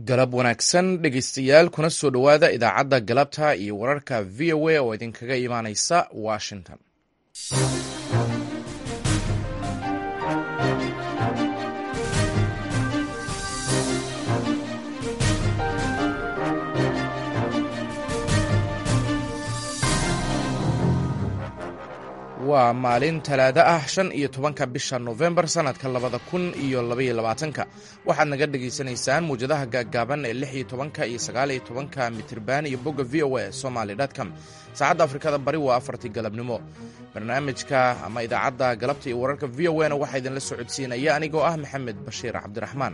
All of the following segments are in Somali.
galab wanaagsan dhegeystayaal kuna soo dhowaada idaacadda galabta iyo wararka v o a oo idinkaga imaaneysa washington waa maalin talaado ah shan iyo tobanka bisha nofembar sanadka labada kun iyo labaiyo labaatanka waxaad naga dhagaysanaysaan muwjadaha gaaggaaban ee lix iyo tobanka iyo sagaal iyo tobanka mitirban iyo bogga v o a somaly com saacadda afrikada bari waa afartii galabnimo barnaamijka ama idaacadda galabta iyo wararka v o a na waxaa idinla socodsiinaya anigoo ah maxamed bashiir cabdiraxmaan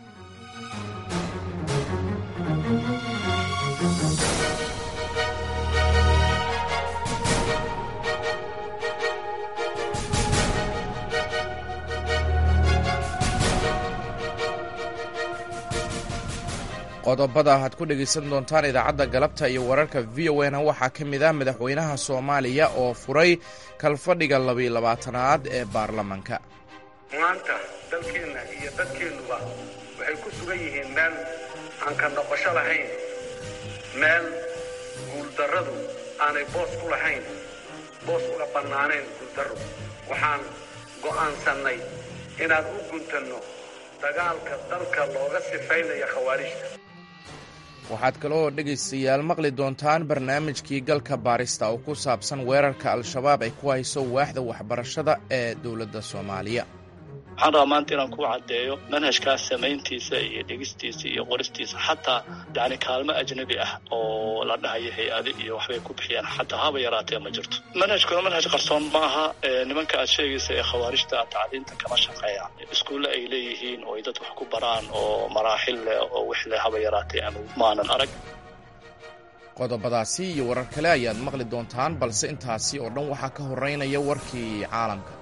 qodobada aad ku dhegaysan doontaan idaacadda galabta iyo wararka v o na waxaa ka mid ah madaxweynaha soomaaliya oo furay kalfadhiga labiyo labaatanaad ee baarlamanka maanta dalkeenna iyo dadkeennuba waxay ku sugan yihiin meel aan ka noqosho lahayn meel guuldarradu aanay boos ku lahayn boos uga bannaanayn guuldarru waxaan go'aansannay inaan u guntanno dagaalka dalka looga sifaynaya khawaarijta waxaad kaloo dhegaystayaal maqli doontaan barnaamijkii galka baarista oo ku saabsan weerarka al-shabaab ay ku hayso waaxda waxbarashada ee dowladda soomaaliya waxaan rabaa maanta inaan ku caddeeyo manhajkaas samayntiisa iyo dhegistiisa iyo qoristiisa xataa yani kaalmo ajnabi ah oo la dhahayo hay-ado iyo waxbay ku bixiyaan xataa haba yaraatee ma jirto manhajkuna manhaj qarsoon ma aha nimanka aad sheegaysa ee khawaarijta tacliinta kama shaqeeyaan iskuulle ay leeyihiin oo ay dad wax ku baraan oo maraaxil leh oo wix leh haba yaraatee anu maanan arag qodobadaasi iyo warar kale ayaad maqli doontaan balse intaasi oo dhan waxaa ka horeynaya warkii caalamka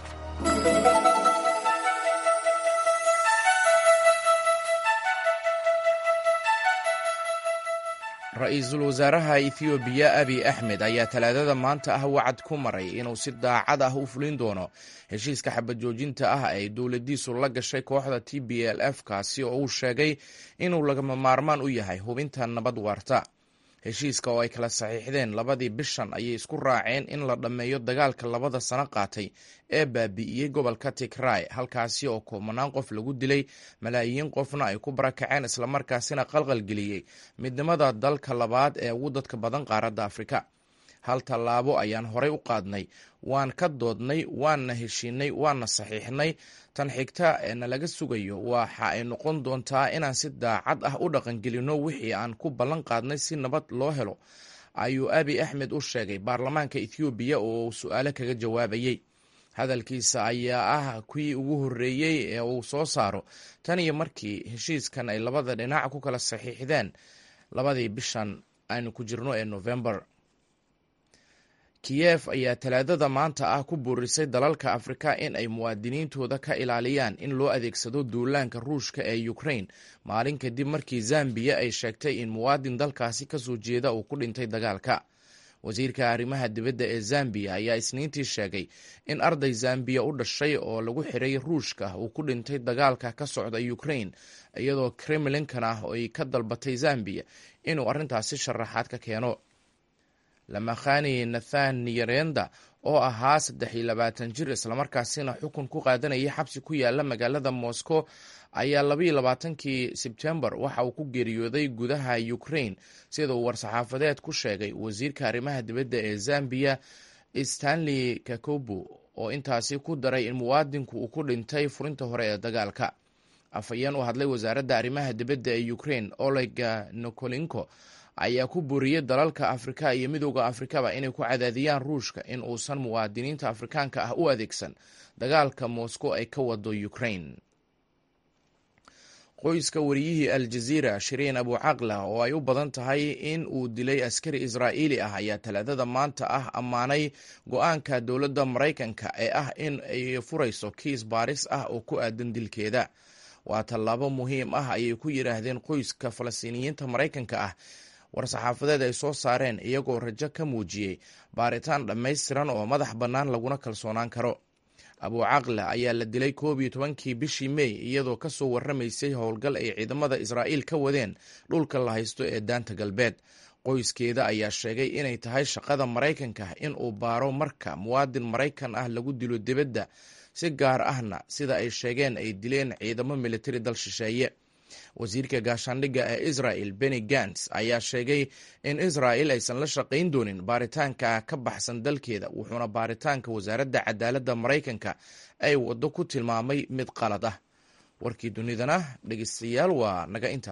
ra-iisul wasaaraha ethoobiya abiy axmed ayaa talaadada maanta ah wacad ku maray inuu si daacad ah u fulin doono heshiiska xabajoojinta ah ay dowladiisu la gashay kooxda t b l f kaasi oo uu sheegay inuu lagama maarmaan u yahay hubinta nabad waarta heshiiska oo ay kala saxiixdeen labadii bishan ayay isku raaceen in la dhammeeyo dagaalka labada sano qaatay ee baabi'iyey gobolka tigray halkaasi oo kumanaan qof lagu dilay malaayiin qofna ay ku barakaceen islamarkaasina qalqalgeliyey midnimada dalka labaad ee ugu dadka badan qaaradda afrika hal tallaabo ayaan horay u qaadnay waan ka doodnay waanna heshiinay waana saxiixnay tan xigta ee nalaga sugayo waxa ay noqon doontaa inaan si daacad ah u dhaqangelinno wixii aan ku ballan qaadnay si nabad loo helo ayuu abi axmed u sheegay baarlamaanka ethoobiya oo su-aalo kaga jawaabayey hadalkiisa ayaa ah kii ugu horreeyey ee uu soo saaro tan iyo markii heshiiskan ay labada dhinac ku kala saxiixdeen labadii bishan aynu ku jirno ee novembar kiyef ayaa talaadada maanta ah ku boorisay dalalka afrika in ay muwaadiniintooda ka ilaaliyaan in loo adeegsado duulaanka ruushka ee ukrain maalin kadib markii zambiya ay sheegtay in muwaadin dalkaasi kasoo jeeda uu ku dhintay dagaalka wasiirka arrimaha dibadda ee zambiya ayaa isniintii sheegay in arday zambiya u dhashay oo lagu xiray ruushka uu ku dhintay dagaalka ka socda ukrain iyadoo kremlinkan ah ay ka dalbatay zambiya inuu arrintaasi sharaxaad ka keeno lamakhani nathan niyarenda oo ahaa saddex iyo labaatan jir islamarkaasina xukun ku qaadanayay xabsi ku yaala magaalada moscow ayaa labaiyo labaatankii sebtembar waxa uu ku geeriyooday gudaha ukrain sida uu war-saxaafadeed ku sheegay wasiirka arrimaha dibadda ee zambiya stanley kakobo oo intaasi ku daray in muwaadinku uu ku dhintay furinta hore ee dagaalka afhayeen u hadlay wasaaradda arrimaha dibadda ee ukrain olega nokolinko ayaa ku booriyey dalalka afrika iyo midooda afrikaba inay ku cadaadiyaan ruushka in uusan muwaadiniinta afrikaanka ah u adeegsan dagaalka moscow ay ka wado ukrain qoyska wariyihii al jaziira shiriin abucaqla oo ay u badan tahay in uu dilay askari israa'iili ah ayaa talaadada maanta ah ammaanay go-aanka dowladda maraykanka ee ah in ay furayso kiis baaris ah oo ku aadan dilkeeda waa tallaabo muhiim ah ayay ku yidhaahdeen qoyska falastiiniyiinta maraykanka ah war-saxaafadeed ay soo saareen iyagoo rajo ka muujiyey baaritaan dhammaystiran oo madax bannaan laguna kalsoonaan karo abuucaqla ayaa la dilay koob iyo tobankii bishii mey iyadoo kasoo warramaysay howlgal ay ciidamada israa'iil ka wadeen dhulka la haysto ee daanta galbeed qoyskeeda ayaa sheegay inay tahay shaqada maraykanka in uu baaro marka muwaadin maraykan ah lagu dilo dibadda si gaar ahna sida ay sheegeen ay dileen ciidamo militari dal shisheeye wasiirka gaashaandhigga ee israel benny gants ayaa sheegay in israel aysan la shaqayn doonin baaritaanka ka baxsan dalkeeda wuxuuna baaritaanka wasaaradda cadaaladda maraykanka ay waddo ku tilmaamay mid qalad ah warkii dunidana dhegeystayaal waa naga inta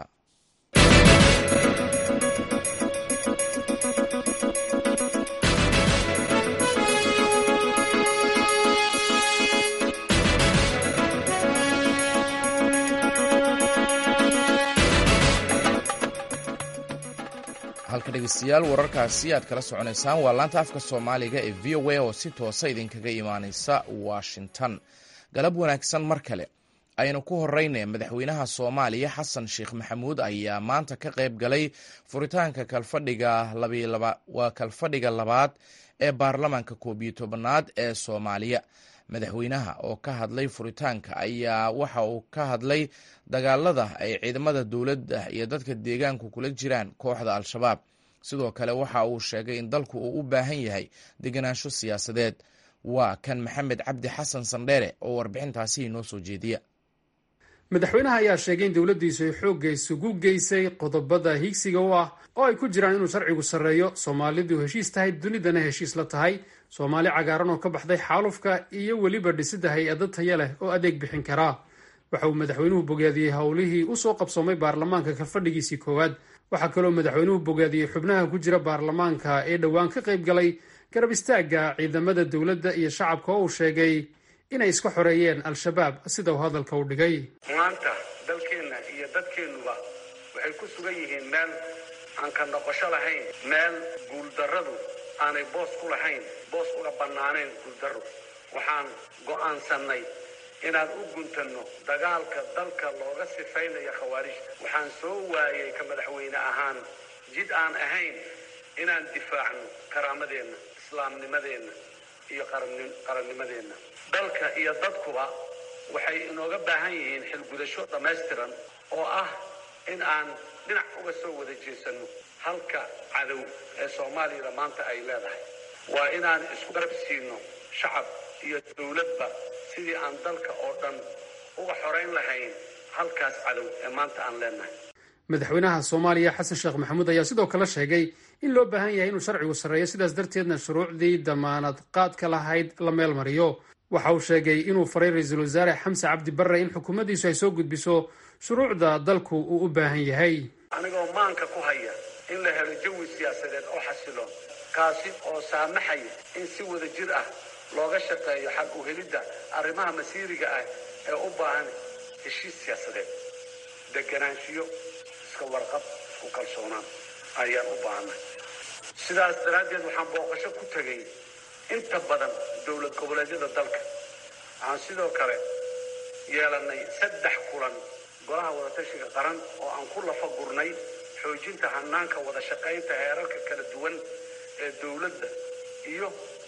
halka dhegeystayaal wararkaasi aad kala soconaysaan waa laanta afka soomaaliga ee v o a oo si toosa idinkaga imaaneysa washington galab wanaagsan mar kale aynu ku horeyna madaxweynaha soomaaliya xasan sheekh maxamuud ayaa maanta ka qayb galay furitaanka kalfadhiga waa kalfadhiga labaad ee baarlamaanka koob iyo tobanaad ee soomaaliya madaxweynaha oo ka hadlay furitaanka ayaa waxa uu ka hadlay dagaalada ay ciidamada dowladda iyo dadka deegaanku kula jiraan kooxda al-shabaab sidoo kale waxa uu sheegay in dalku uu u baahan yahay deganaansho siyaasadeed waa kan maxamed cabdi xasan sandheere oo warbixintaasi inoo soo jeediya madaxweynaha ayaa sheegay in dowladdiisu ay xoogga isugu geysay qodobada higsiga u ah oo ay ku jiraan inuu sharcigu sarreeyo soomaalidu heshiis tahay dunidana heshiis la tahay soomaali cagaaran oo ka baxday xaalufka iyo weliba dhisidda hay-ado taya leh oo adeeg bixin karaa waxa uu madaxweynuhu bogaadiyey howlihii usoo qabsoomay baarlamaanka kalfadhigiisii koowaad waxaa kaloo madaxweynuhu bogaadiyey xubnaha ku jira baarlamaanka ee dhowaan ka qayb galay garab istaagga ciidamada dowladda iyo shacabka oo uu sheegay inay iska xoreeyeen al-shabaab sida uu hadalka u dhigay maanta dalkeenna iyo dadkeennuba waxay ku sugan yihiin meel aan ka noqosho lahayn meel guuldarradu aanay boos ku lahayn boos uga bannaanayn guuldarro waxaan go'aansannay inaan u guntanno dagaalka dalka looga sifaynayo khawaarijta waxaan soo waayay ka madaxweyne ahaan jid aan ahayn inaan difaacno karaamadeenna islaamnimadeenna iyo qarannimadeenna dalka iyo dadkuba waxay inooga baahan yihiin xilgudasho dhammaystiran oo ah in aan dhinac uga soo wada jeesanno halka cadow ee soomaaliyada maanta ay leedahay waa inaan isku garab siino shacab iyo dowladba sidii aan dalka oo dhan uga xorayn lahayn halkaas cadow ee maanta aan leenahay madaxweynaha soomaaliya xasan sheekh maxamuud ayaa sidoo kale sheegay in loo baahan yahay inuu sharcigu sarreeyo sidaas darteedna shuruucdii damaanad qaadka lahayd la meel mariyo waxa uu sheegay inuu faray ra-iisul wasaare xamse cabdi barre in xukuumaddiisu ay soo gudbiso shuruucda dalku uu u baahan yahay anigoo maanka ku haya in la helo jawi siyaasadeed oo xasilo kaasi oo saamaxaya in si wada jir ah looga shaqeeyo xal u helidda arrimaha masiiriga ah ee u baahan heshiis siyaasadeed deganaanshiyo iska warqab isku kalsoonaan ayaan u baahanay sidaas daraaddeed waxaan booqasho ku tegay inta badan dowlad goboleedyada dalka waxaan sidoo kale yeelanay saddex kulan golaha wadatashiga qaran oo aan ku lafa gurnay xoojinta hanaanka wada shaqaynta heerarka kala duwan ee dowladda iyo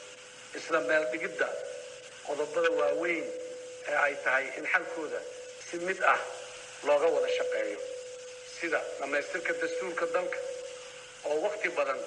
isla meeldhigidda qodobada waaweyn ee ay tahay in xalkooda si mid ah looga wada shaqeeyo sida dhammaystirka dastuurka dalka oo wakhti badan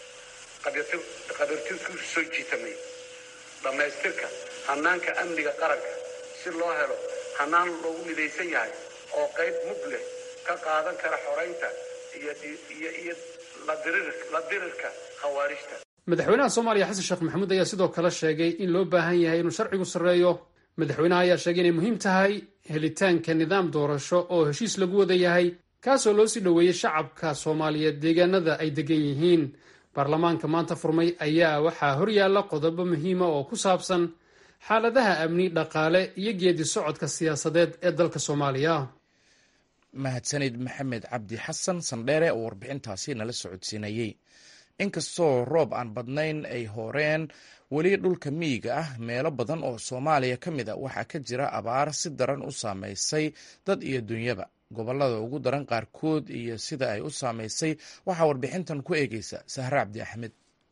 qabiirtiku soo jiitamay dhammaystirka hanaanka amniga qaranka si loo helo hanaan loogu midaysan yahay oo qayb mug leh ka qaadan kara xoraynta iyo la dirirka khawaarijta madaxweynaha soomaaliya xasan sheekh maxamuud ayaa sidoo kale sheegay in loo baahan yahay inuu sharcigu sarreeyo madaxweynaha ayaa sheegay inay muhiim tahay helitaanka nidaam doorasho oo heshiis lagu wada yahay kaasoo loo sii dhoweeyey shacabka soomaaliyeed deegaanada ay degan yihiin baarlamaanka maanta furmay ayaa waxaa horyaalla qodobo muhiima oo ku saabsan xaaladaha amni dhaqaale iyo geedi socodka siyaasadeed ee dalka soomaaliya mahadsanid maxamed cabdi xasan sandheere oo warbixintaasi nala socodsiinayey inkastoo roob aan badnayn ay horeen weli dhulka miyiga ah meelo badan oo soomaaliya ka mid a waxaa ka jira abaar si daran u saameysay dad iyo dunyaba gobolada ugu daran qaarkood iyo sida ay u saameysay waxaa warbixintan ku eegeysa sahre cabdi axmed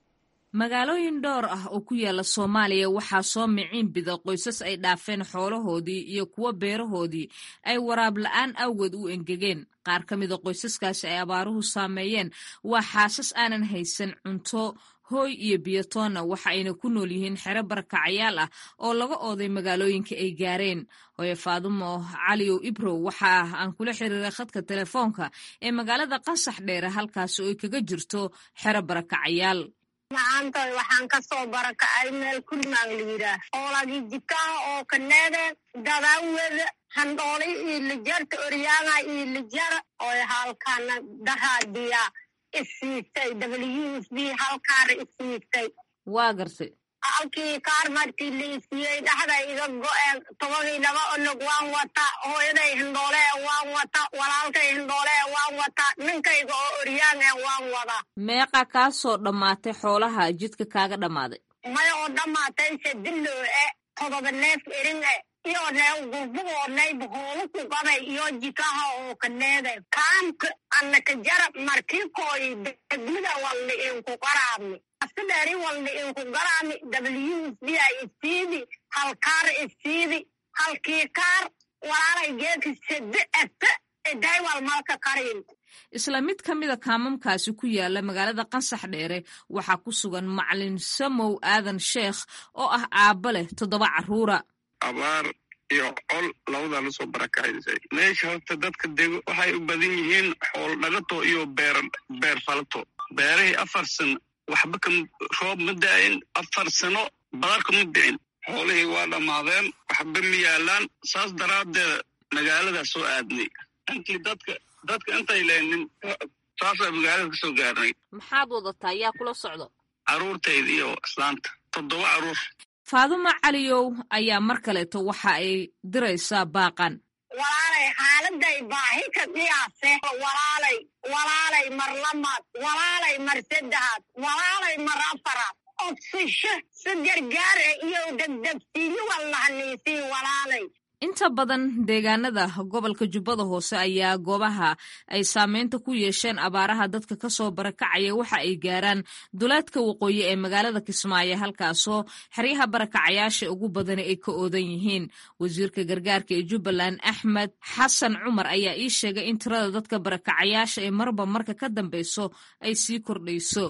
magaalooyin dhowr ah oo ku yaala soomaaliya waxaa soo miciin bida qoysas ay dhaafeen xoolahoodii iyo kuwo beerahoodii ay waraab la-aan awgeed u engegeen qaar ka mida qoysaskaasi ay abaaruhu saameeyeen waa xaasas aanan haysan cunto hooy iyo biyatoonna waxa ayna ku nool yihiin xero barakacayaal ah oo laga ooday magaalooyinka ay gaareen hooye faadumo caliyow ibrow waxa ah aan kula xiriiray khadka telefoonka ee magaalada qasax dheere halkaasi oo ay kaga jirto xero barakacayaal macaantoy waxaan ka soo barakacay meel kulmaan la yidhaah oolagii jikaha oo kaneede dadaweda handhooli iyo lijarta oryaanga iyo lijara oy halkana daraadiya isiigtay w s b halkaara isiigtay waa gartay halkii kaar markii la isiiyey dhexda iga go-een tobadii laba onog waan wata hooyaday hindhoolee waan wata walaalkay hindhoolee waan wata ninkayga oo oryaange waan wada meeqa kaa soo dhammaatay xoolaha jidka kaaga dhammaaday maya oo dhammaatay sadiloo e todoba neef erin e iyo neew gurbugo nayb hoolu ku qabay iyo jikaha oo kaneede kaamka annaka jarab markikoy degmida walli inku qaraabni asidheeri walli inku garaami w s b a isiidi halkaar isiidi halkii kaar walaalay geedka sade ete daywal malka karin isla mid ka mida kaamamkaasi ku yaala magaalada qansax dheere waxaa ku sugan macalin samow aadan sheekh oo ah aabba leh toddoba carruura abaar iyo col labadaa lasoo barakacaysay meesha horta dadka dego waxay u badan yihiin xool dhagato iyo beer beer falato beerahii afar sano waxba ka roob ma da'in afar sano badarka ma bicin xoolihii waa dhammaadeen waxba ma yaalaan saas daraaddeed magaaladaa soo aadnay intii dadka dadka intay leenin saasaa magaalada kasoo gaarnay maxaad wadataa yaa kula socdo carruurtayda iyo islaanta toddoba carruur faadumo caliyow ayaa mar kaleeto waxa ay diraysaa baaqan walaalay xaaladay baahi ka qiyaase walaalay walaalay mar lamaad walaalay mar saddexaad walaalay mar afaraad odsisho si gargaare iyo degdegsiinyo wallahaniisii walaalay inta badan deegaanada gobolka jubbada hoose ayaa goobaha ay saameynta ku yeesheen abaaraha dadka kasoo barakacaya waxa ay gaaraan duleedka waqooyi ee magaalada kismaayo halkaasoo xeryaha barakacayaasha ugu badani ay ka oodan yihiin wasiirka gargaarka ee jubbaland axmed xasan cumar ayaa ii sheegay in tirada dadka barakacayaasha ee marba marka ka dambeyso ay sii kordhayso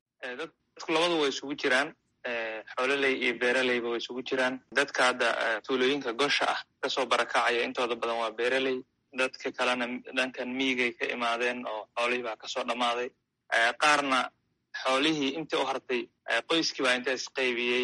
dadku labadu way isugu jiraan xoololey iyo beeraleyba way isugu jiraan dadka hadda tuulooyinka gosha ah kasoo barakacaya intooda badan waa beeraley dadka kalena dhankan miigay ka imaadeen oo xoolihii baa kasoo dhammaaday qaarna xoolihii intii u hartay qoyskii baa inta isqaybiyey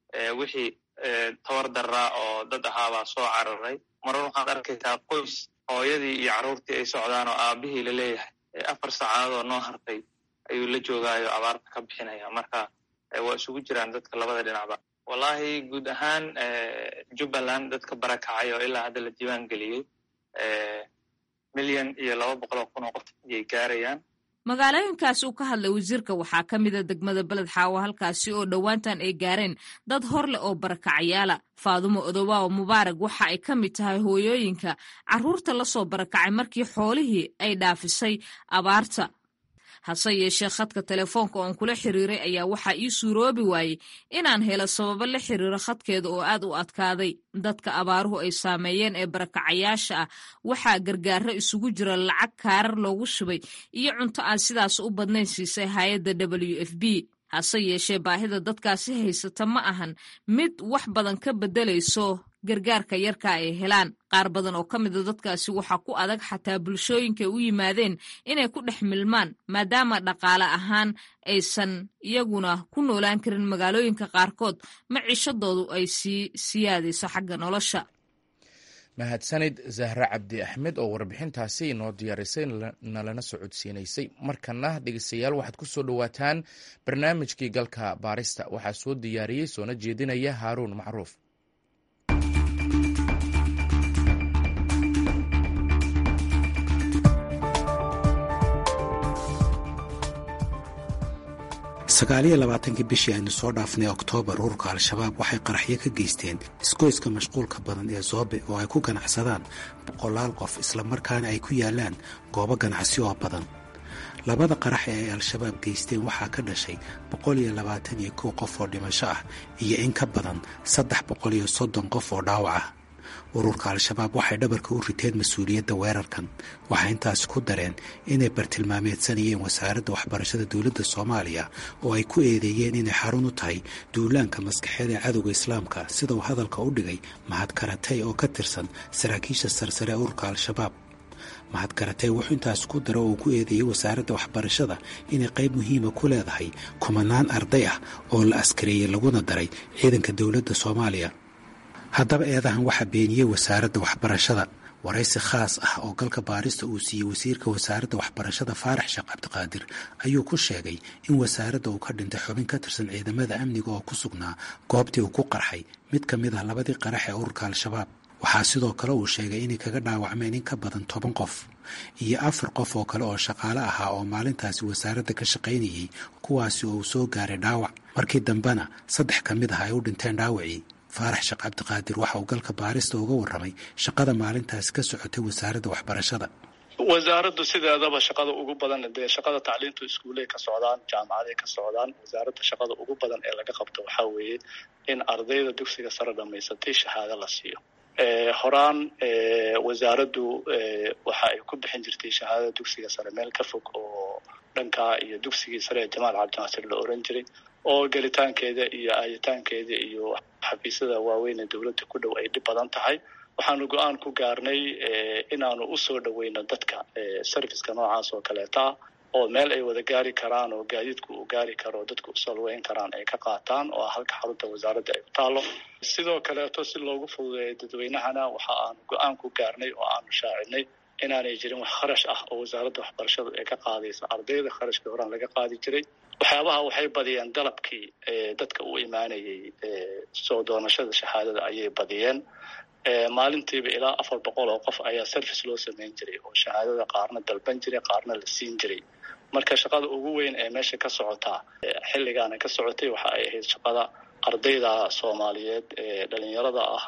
wixii tawar daraa oo dad ahaabaa soo cararay marar waxaad arkaysaa qoys hooyadii iyo carruurtii ay socdaan oo aabihii la leeyahay afar saacadood oo noo hartay ayuu la joogaayo abaarta ka bixinaya marka waa isugu jiraan dadka labada dhinacba wallahi guud ahaan jubbaland dadka barakacay oo ilaa hadda la diiwaan geliyey milyan iyo laba boqol oo kun oo qof ayay gaarayaan magaalooyinkaas uu ka hadlay wasiirka waxaa ka mida degmada beled xaawo halkaasi oo dhowaantan ay gaareen dad hor leh oo barakacayaala faadumo odowaawo mubaarag waxa ay ka mid tahay hooyooyinka carruurta lasoo barakacay markii xoolihii ay dhaafisay abaarta hase yeeshee khadka telefoonka oon kula xiriiray ayaa waxaa ii suuroobi waayey inaan helo sababo la xiriiro khadkeeda oo aad u adkaaday dadka abaaruhu ay saameeyeen ee barakacayaasha ah waxaa gargaaro isugu jira lacag kaarar loogu shubay iyo cunto aan sidaas u badnayn siisay hay-adda w f b hase yeeshee baahida dadkaasi haysata ma ahan mid wax badan ka beddelayso gargaarka yarka ay helaan qaar badan oo ka mida dadkaasi waxaa ku adag xataa bulshooyinkaay u yimaadeen inay ku dhex milmaan maadaama dhaqaale ahaan aysan iyaguna ku noolaan karin magaalooyinka qaarkood maciishadoodu ay sii siyaadayso xagga nolosha mahadsanid zahre cabdi axmed oo warbixintaasi inoo diyaarisay nalana socodsiinaysay markana dhegeystayaal waxaad ku soo dhowaataan barnaamijkii galka baarista waxaa soo diyaariyey soona jeedinaya haaruun macruuf sagaaliyo labaatankii bishii aynu soo dhaafnay oktoobar ururka al-shabaab waxay qaraxyo ka geysteen isgoyska mashquulka badan ee zoobe oo ay ku ganacsadaan boqolaal qof islamarkaana ay ku yaalaan goobo ganacsi oo badan labada qarax ee ay al-shabaab geysteen waxaa ka dhashay boqol iyo labaatan iyo kow qof oo dhimasho ah iyo in ka badan saddex boqol iyo soddon qof oo dhaawac ah ururka al-shabaab waxay dhabarka u riteen mas-uuliyadda weerarkan waxay intaasi ku dareen inay bartilmaameedsanayeen wasaaradda waxbarashada dowladda soomaaliya oo ay ku eedeeyeen inay xarun u tahay duulaanka maskaxeed ee cadowga islaamka sida uu hadalka u dhigay mahad karatay oo ka tirsan saraakiisha sarsare ee ururka al-shabaab mahad karatay wuxuu intaas ku dara oo uu ku eedeeyey wasaaradda waxbarashada inay qayb muhiima ku leedahay kumanaan arday ah oo la askareeyey laguna daray ciidanka dowladda soomaaliya haddaba eedahan waxaa beeniyey wasaaradda waxbarashada waraysi khaas ah oo galka baarista uu siiyey wasiirka wasaaradda waxbarashada faarax sheekh cabdiqaadir ayuu ku sheegay in wasaaradda uu ka dhintay xubin ka tirsan ciidamada amniga oo ku sugnaa goobtii uu ku qarxay mid ka mid ah labadii qarax ee ururka al-shabaab waxaa sidoo kale uu sheegay inay kaga dhaawacmeen in ka badan toban qof iyo afar qof oo kale oo shaqaale ahaa oo maalintaasi wasaaradda ka shaqaynayey kuwaasi oo uu soo gaaray dhaawac markii dambena saddex ka mid ah ay u dhinteen dhaawacii faarax sheekh cabdiqaadir waxa uu galka baarista uga warramay shaqada maalintaasi ka socotay wasaaradda waxbarashada wasaaraddu sideedaba shaqada ugu badan dee shaqada tacliintu iskuulley ka socdaan jaamacaday ka socdaan wasaaradda shaqada ugu badan ee laga qabto waxaa weeye in ardayda dugsiga sare dhammaysatay shahaado la siiyo horaan wasaaraddu waxa ay ku bixin jirtay shahaadada dugsiga sare meel ka fog oo dhankaa iyo dugsigii sare ee jamaal cabdinaasir la oran jiray oo gelitaankeeda iyo aayitaankeeda iyo xafiisyada waaweyn ee dowladda ku dhow ay dhib badan tahay waxaanu go-aan ku gaarnay inaanu usoo dhoweyno dadka serviceka noocaas oo kaleeta ah oo meel ay wada gaari karaan oo gaadiidku uu gaari karo dadku usalweyn karaan ay ka qaataan oo halka xarunta wasaaradda ay ku taalo sidoo kaleeto si loogu fududeeyo dadweynahana waxa aanu go-aan ku gaarnay oo aanu shaacinay inaanay jirin wax kharash ah oo wasaaradda waxbarashadu ay ka qaadayso ardayda kharashkii horaan laga qaadi jiray waxyaabaha waxay badiyeen dalabkii dadka u imaanayay soo doonashada shahaadada ayay badiyeen maalintiiba ilaa afar boqol oo qof ayaa service loo sameyn jiray oo shahaadada qaarna dalban jiray qaarna la siin jiray marka shaqada ugu weyn ee meesha ka socotaa xilligaana ka socotay waxa ay ahayd shaqada ardayda soomaaliyeed ee dhalinyarada ah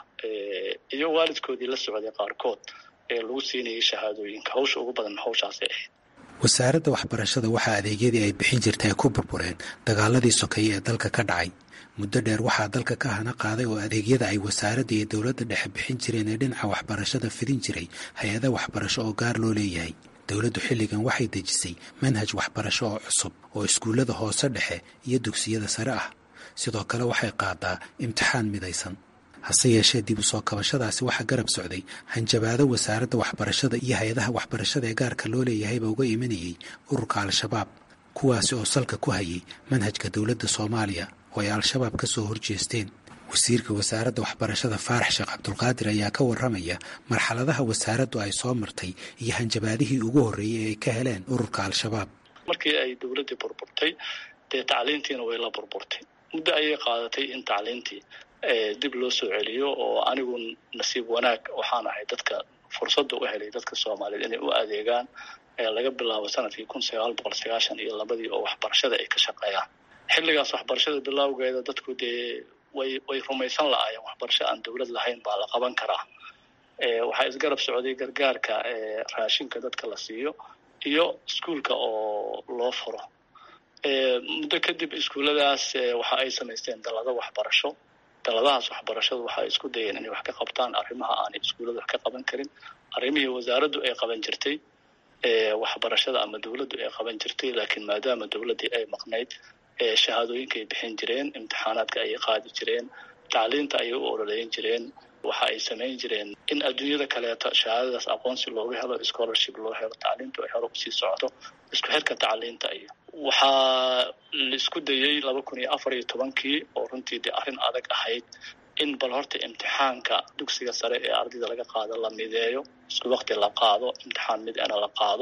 iyo waalidkoodii la socday qaarkood ee lagu siinayay shahaadooyinka hawsha ugu badan hawshaasay ahayd wasaaradda waxbarashada waxaa adeegyadii ay bixin jirtay ay ku burbureen dagaaladii sokeeye ee dalka ka dhacay muddo dheer waxaa dalka ka hana qaaday oo adeegyada ay wasaaradda iyo dowladda dhexe bixin jireen ee dhinaca waxbarashada fidin jiray hay-ada waxbarasho oo gaar loo leeyahay dowladdu xilligan waxay dejisay manhaj waxbarasho oo cusub oo iskuullada hoose dhexe iyo dugsiyada sare ah sidoo kale waxay qaadaa imtixaan midaysan hase yeeshee dib u soo kabashadaasi waxaa garab socday hanjabaado wasaaradda waxbarashada iyo hay-adaha waxbarashada ee gaarka loo leeyahayba uga imanayay ururka al-shabaab kuwaasi oo salka ku hayay manhajka dowladda soomaaliya oo ay al-shabaab ka soo horjeesteen wasiirka wasaaradda waxbarashada faarax sheekh cabdulqaadir ayaa ka warramaya marxaladaha wasaaraddu ay soo martay iyo hanjabaadihii ugu horreeyey ee ay ka heleen ururka al-shabaab markii ay dowladdii burburtay dee tacliintiina way la burburtay muddo ayay qaadatay in tacliintii dib loo soo celiyo oo anigu nasiib wanaag waxaan ahay dadka fursadda u helay dadka soomaaliyeed inay u adeegaan laga bilaabo sanadkii kun sagaal boqol sagaashan iyo labadii oo waxbarashada ay ka shaqeeyaan xilligaas waxbarashada bilowgeeda dadku dee way way rumaysan la-aayeen waxbarasho aan dowlad lahayn baa la qaban karaa waxaa isgarab socday gargaarka raashinka dadka la siiyo iyo iskuulka oo loo furo muddo kadib iskuulladaas waxa ay samaysteen dallado waxbarasho dalladahaas waxbarashadu waxay isku dayeen inay wax ka qabtaan arrimaha aanay iskuullada wax ka qaban karin arrimihii wasaaraddu ay qaban jirtay waxbarashada ama dowladdu ay qaban jirtay laakiin maadaama dowladdii ay maqnayd shahaadooyinka ay bixin jireen imtixaanaadka ayay qaadi jireen tacliinta ayay u ololeyn jireen waxa ay samayn jireen in adduunyada kaleeto shahaadadaas aqoonsi looga helo scholarship loo helo tacliintu ay hore usii socoto isku xirka tacliinta iyo waxaa laisku dayey laba kun iyo afar iyo tobankii oo runtii dee arrin adag ahayd in bal horta imtixaanka dugsiga sare ee ardayda laga qaado la mideeyo isku wakti la qaado imtixaan mid ana la qaado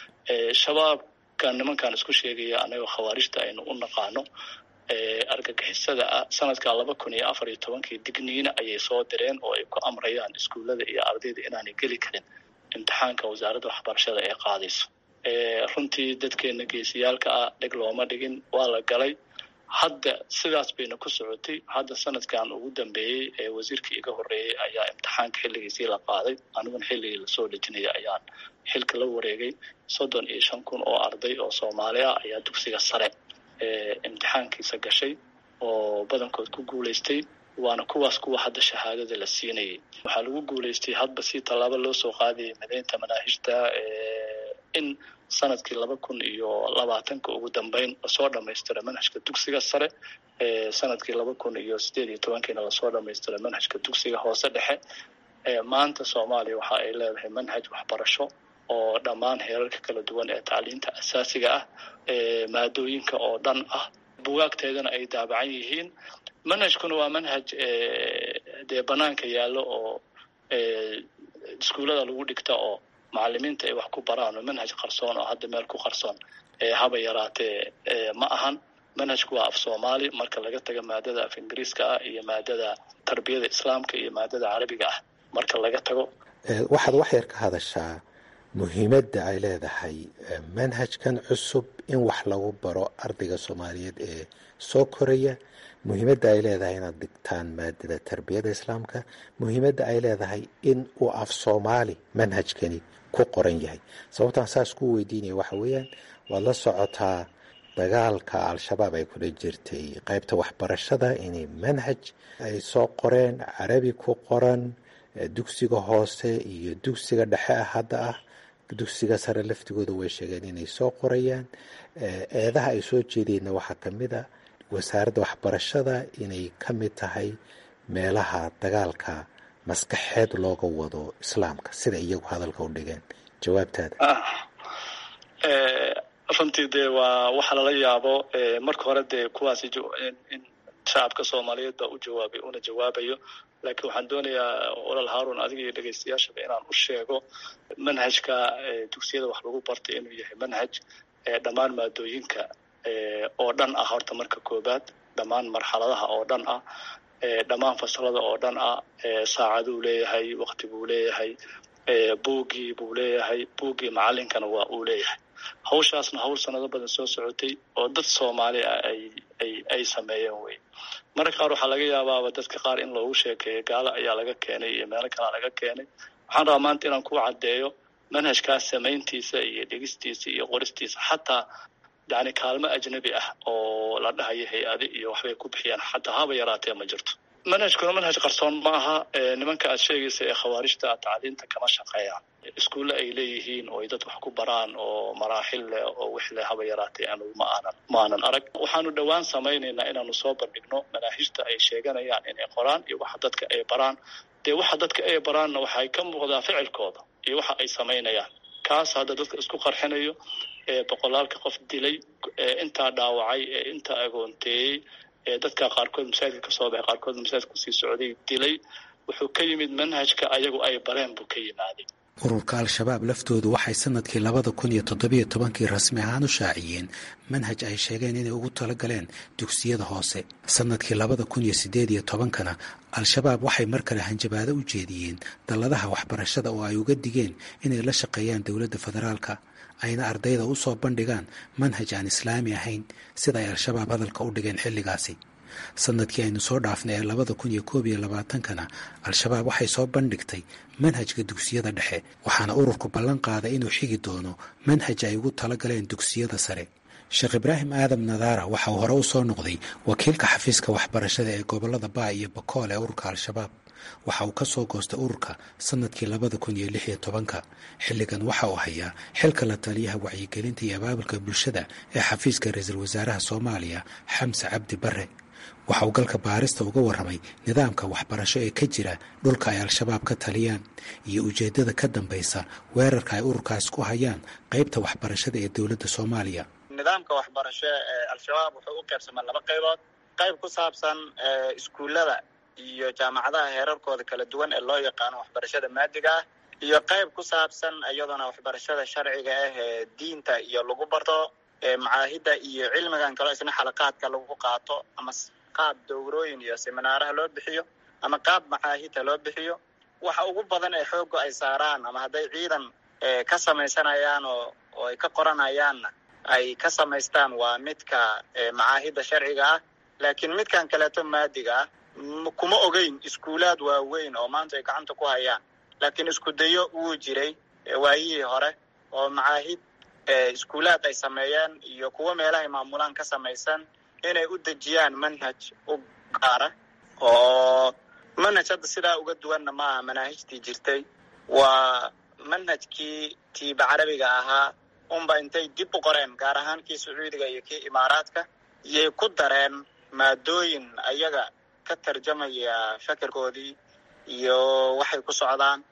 shabaabka nimankan isku sheegaya anagoo khawaarijta aynu u naqaano argagixisada ah sanadka laba kun iyo afar iyo tobankii digniina ayay soo direen oo ay ku amrayaan iskuullada iyo ardayda inaanay geli karin imtixaanka wasaaradda waxbarashada ee qaadayso runtii dadkeena geesiyaalka ah dheg looma dhigin waa la galay hadda sidaas bayna ku socotay hadda sanadkan ugu dambeeyey ee wasiirkii iga horreeyey ayaa imtixaanka xilligiisii la qaaday aniguna xilligii lasoo dhejinaya ayaan xilka la wareegay soddon iyo shan kun oo arday oo soomaali ah ayaa dugsiga sare ee imtixaankiisa gashay oo badankood ku guulaystay waana kuwaas kuwa hadda shahaadada la siinayay waxaa lagu guulaystay hadba si tallaabo loo soo qaadayay mideynta manaahijta in sanadkii laba kun iyo labaatanka ugu dambeyn lasoo dhamaystira manhajka dugsiga sare sanadkii laba kun iyo sideed iyo tobankiina lasoo dhamaystira manhajka dugsiga hoose dhexe maanta soomaaliya waxa ay leedahay manhaj waxbarasho oo dhammaan heerarka kala duwan ee tacliinta asaasiga ah maadooyinka oo dhan ah bugaagteedana ay daabacan yihiin manhajkuna waa manhaj dee banaanka yaallo oo iskuullada lagu dhigta oo macalimiinta ay wax ku baraan oo manhaj qarsoon oo hadda meel ku qarsoon haba yaraatee ma ahan manhajku waa af soomaali marka laga taga maadada af ingiriiska ah iyo maadada tarbiyada islaamka iyo maadada carabiga ah marka laga tago waxaad wax yar ka hadashaa muhiimadda ay leedahay manhajkan cusub in wax lagu baro ardayga soomaaliyeed ee soo koraya muhiimadda ay leedahay inaad dhigtaan maadada tarbiyada islaamka muhiimadda ay leedahay in uu af soomaali manhajkani ku qoran yahay sababtaan saas ku weydiinaya waxa weeyaan waad la socotaa dagaalka al-shabaab ay kula jirtay qaybta waxbarashada inay manhaj ay soo qoreen carabi ku qoran dugsiga hoose iyo dugsiga dhexe ah hadda ah dugsiga sare laftigooda way sheegeen inay soo qorayaan eedaha ay soo jeedeenna waxaa ka mid a wasaaradda waxbarashada inay ka mid tahay meelaha dagaalka maskaxeed looga wado islaamka sida iyagu hadalka u dhigeen jawaabtaada runtii dee waa waxa lala yaabo marka hore dee kuwaasi in shacabka soomaaliyeed baa u jawaabay una jawaabayo laakiin waxaan doonayaa olal haarun adiga iyo dhegeystayaashaba inaan u sheego manhajka dugsiyada wax lagu bartay inuu yahay manhaj dhammaan maadooyinka oo dhan ah horta marka koobaad dhammaan marxaladaha oo dhan ah dhammaan fasalada oo dhan ah saacaduu leeyahay wakti buu leeyahay buugii buu leeyahay buuggii macalinkana waa uu leeyahay hawshaasna hawl sanado badan soo socotay oo dad soomaali ah ay ay ay sameeyeen wey marka qaar waxaa laga yaabaaba dadka qaar in loogu sheekeeyo gaalo ayaa laga keenay iyo meelo kalea laga keenay waxaan rabaa maanta inaan ku caddeeyo manhajkaas samayntiisa iyo dhegistiisa iyo qoristiisa xataa yani kaalmo ajnabi ah oo la dhahayo hay-ade iyo waxbay ku bixiyaan xataa haba yaraatee ma jirto manhajkuna manhaj qarsoon ma aha nimanka aad sheegaysa ee khawaarijta tacliinta kama shaqeeyaan iskuulle ay leeyihiin oo ay dad wax ku baraan oo maraaxil leh oo wix leh haba yaraatee anugu ma aanan ma aanan arag waxaanu dhowaan samaynaynaa inaanu soo bandhigno manaahijta ay sheeganayaan inay qoraan iyo waxa dadka ay baraan dee waxa dadka ay baraanna waxay ka muuqdaa ficilkooda iyo waxa ay samaynayaan kaas hadda dadka isku qarxinayo ee boqolaalka qof dilay ee intaa dhaawacay ee intaa agoonteeyey ee dadka qaarkood masaajidka kasoo baxay qaarkood masaajidka kusii socday dilay wuxuu ka yimid manhajka ayagu ay bareen buu ka yimaaday ururka al-shabaab laftoodu waxay sanadkii labada kun iyo toddobiyo tobankii rasmi ahaan u shaaciyeen manhaj ay sheegeen inay ugu talagaleen dugsiyada hoose sanadkii labada kun iyo siddeed iyo tobankana al-shabaab waxay mar kale hanjabaado u jeediyeen dalladaha waxbarashada oo ay uga digeen inay la shaqeeyaan dowladda federaalka ayna ardayda u soo bandhigaan manhaj aan islaami ahayn sida ay al-shabaab hadalka u dhigeen xilligaasi sanadkii aynu soo dhaafnay ee labada kun iyo koob iyo labaatankana al-shabaab waxay soo bandhigtay manhajka dugsiyada dhexe waxaana ururku ballan qaaday inuu xigi doono manhaj ay ugu talagaleen dugsiyada sare sheekh ibraahim aadam nadaara waxa uu hore u soo noqday wakiilka xafiiska waxbarashada ee gobolada baa iyo bakool ee ururka al-shabaab waxa uu ka soo goostay ururka sanadkii labada kun iyo lix iyo tobanka xilligan waxa uu hayaa xilka la taliyaha wacyigelinta iyo abaabulka bulshada ee xafiiska ra-iisul wasaaraha soomaaliya xamse cabdi bare waxa uu galka baarista uga warramay nidaamka waxbarasho ee ka jira dhulka ay al-shabaab ka taliyaan iyo ujeeddada ka dambaysa weerarka ay ururkaas ku hayaan qaybta waxbarashada ee dowladda soomaaliya nidaamka waxbarasho ee al-shabaab wuxuu u qaybsamaa laba qaybood qayb ku saabsan iskuullada iyo jaamacadaha heerarkooda kala duwan ee loo yaqaano waxbarashada maadiga ah iyo qayb ku saabsan iyaduna waxbarashada sharciga ah ee diinta iyo lagu barto macaahidda iyo cilmigan kaloo isna xalaqaadka lagu qaato ama qaab dowrooyin iyo seminaaraha loo bixiyo ama qaab macaahidta loo bixiyo waxa ugu badan ee xoogga ay saaraan ama hadday ciidan ka samaysanayaan oo oo ay ka qoranayaanna ay ka samaystaan waa midka macaahidda sharciga ah laakiin midkan kaleeto maadiga ah kuma ogeyn iskuulaad waaweyn oo maanta ay gacanta ku hayaan laakiin isku dayo wuu jiray waayihii hore oo macaahid iskuulaad ay sameeyeen iyo kuwo meelahay maamulaan ka samaysan inay u dejiyaan manhaj u gaara oo manhaj hadda sidaa uga duwanna maaha manaahijtii jirtay waa manhajkii tiiba carabiga ahaa unba intay dib u qoreen gaar ahaan kii sacuudiga iyo kii imaaraadka iyay ku dareen maadooyin ayaga ka tarjamaya fekerkoodii iyo waxay ku socdaan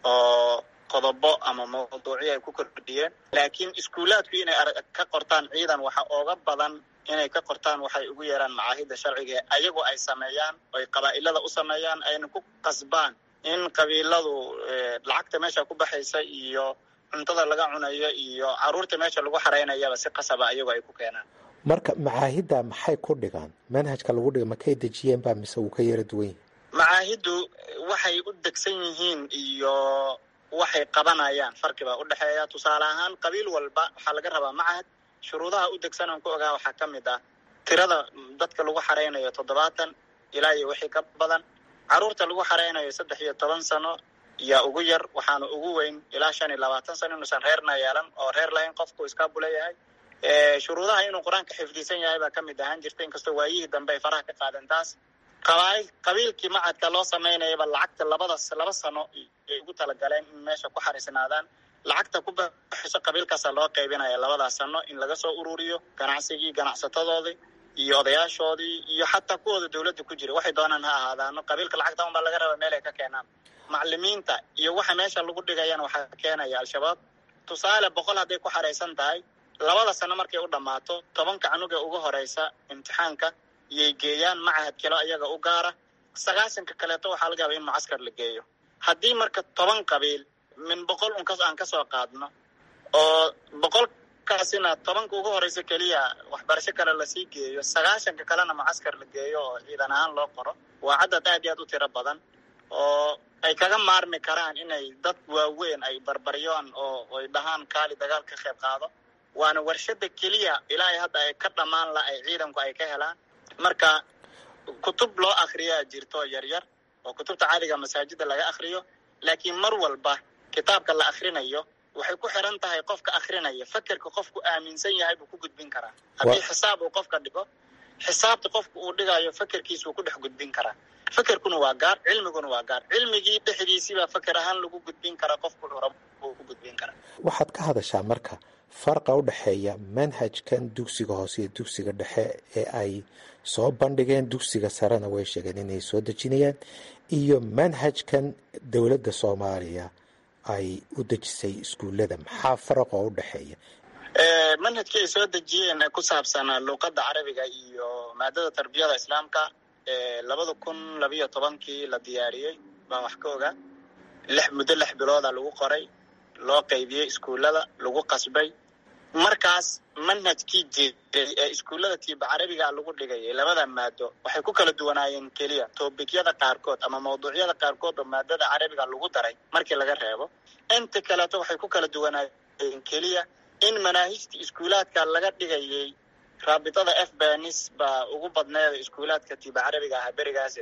oo qodobo ama mawduucyo ay ku kordhiyeen laakiin iskuulaadku inay ka qortaan ciidan waxa ooga badan inay ka qortaan waxay ugu yeeraan macaahidda sharciga ayagu ay sameeyaan oy qabaa'ilada u sameeyaan ayna ku qasbaan in qabiiladu lacagta meesha ku baxaysa iyo cuntada laga cunayo iyo caruurta meesha lagu xaraynayaba si qasaba ayagu ay ku keenaan marka macaahidda maxay ku dhigaan manhajka lagu dhiga makay dejiyeen baa mise uu ka yara duwan yahi macaahiddu waxay u degsan yihiin iyo waxay qabanayaan farqibaa udhexeeya tusaale ahaan qabiil walba waxaa laga rabaa macahad shuruudaha u degsan aan ku ogaa waxaa ka mid ah tirada dadka lagu xaraynayo toddobaatan ilaa iyo wixii ka badan caruurta lagu xaraynayo saddex iyo toban sano yaa ugu yar waxaana ugu weyn ilaa shan iyo labaatan sano inuusan reerna yeelan oo reer lahayn qofku iskaabu leeyahay shuruudaha inuu qur-aanka xifdisan yahay baa kamid ahaan jirta inkastoo waayihii dambe ay faraha ka qaadeen taas qabail qabiilkii macadka loo samaynayaba lacagta labada laba sano ay ugu talagaleen in meesha ku xariisnaadaan lacagta ku baxayso qabiilkaasa loo qaybinaya labadaas sano in laga soo ururiyo ganacsigii ganacsatadoodii iyo odayaashoodii iyo xataa kuwooda dawladda ku jira waxay doonaan ha ahaadaano qabiilka lacagta unbaa laga raba meel ay ka keenaan macalimiinta iyo waxa meesha lagu dhigayana waxaa keenaya al-shabaab tusaale boqol hadday ku xaraysan tahay labada sano markay u dhammaato tobanka canuga ugu horeysa imtixaanka iyay geeyaan macahad kalo iyaga u gaara sagaasanka kaleeto waxaa laga yaba in mucaskar la geeyo haddii marka toban qabiil min boqol un aan kasoo qaadno oo boqolkaasina tobanka ugu horeysa keliya waxbarasho kale lasii geeyo sagaashanka kalena mucaskar la geeyo oo ciidan ahaan loo qoro waa cadad aad iyo aad u tiro badan oo ay kaga maarmi karaan inay dad waaweyn ay barbaryoon oo ay dhahaan kaali dagaal ka qayb qaado waana warshada keliya ilaahay hadda ay ka dhammaan la ay ciidanku ay ka helaan marka kutub loo akriyaa jirto yaryar oo kutubta caadiga masaajida laga akriyo laakiin mar walba kitaabka la akrinayo waxay ku xiran tahay qofka akrinaya fakerka qofku aaminsan yahay buu ku gudbin karaa haddii xisaab uu qofka dhigo xisaabta qofku uu dhigayo fakerkiisuu ku dhex gudbin karaa fakerkuna waa gaar cilmiguna waa gaar cilmigii dhexdiisiibaa faker ahaan lagu gudbin karaa qofku rab uu ku gudbin karaa waxaad ka hadashaa marka farqa u dhexeeya manhajkan dugsiga hoose iyo dugsiga dhexe ee ay soo bandhigeen dugsiga sarena way sheegeen inay soo dejinayaan iyo manhajkan dowladda soomaaliya ay u dejisay iskuullada maxaa faraqoo u dhexeeya manhajkii ay soo dejiyeen ku saabsanaa luuqadda carabiga iyo maadada tarbiyada islaamka labada kun labiyo tobankii la diyaariyey baan wax ka ogaa lix muddo lix bilooda lagu qoray loo qaybiyey iskuullada lagu qasbay markaas manhajkii jiray ee iskuullada tiiba carabiga lagu dhigayay labada maado waxay ku kala duwanaayeen keliya toobikyada qaarkood ama mawduucyada qaarkood oo maadada carabiga lagu daray markii laga reebo inta kaleeto waxay ku kala duwanaayeen keliya in manaahijtii iskuulaadka laga dhigayay raabitada f banis baa ugu badneeda iskuulaadka tiiba carabiga ahaa berigaase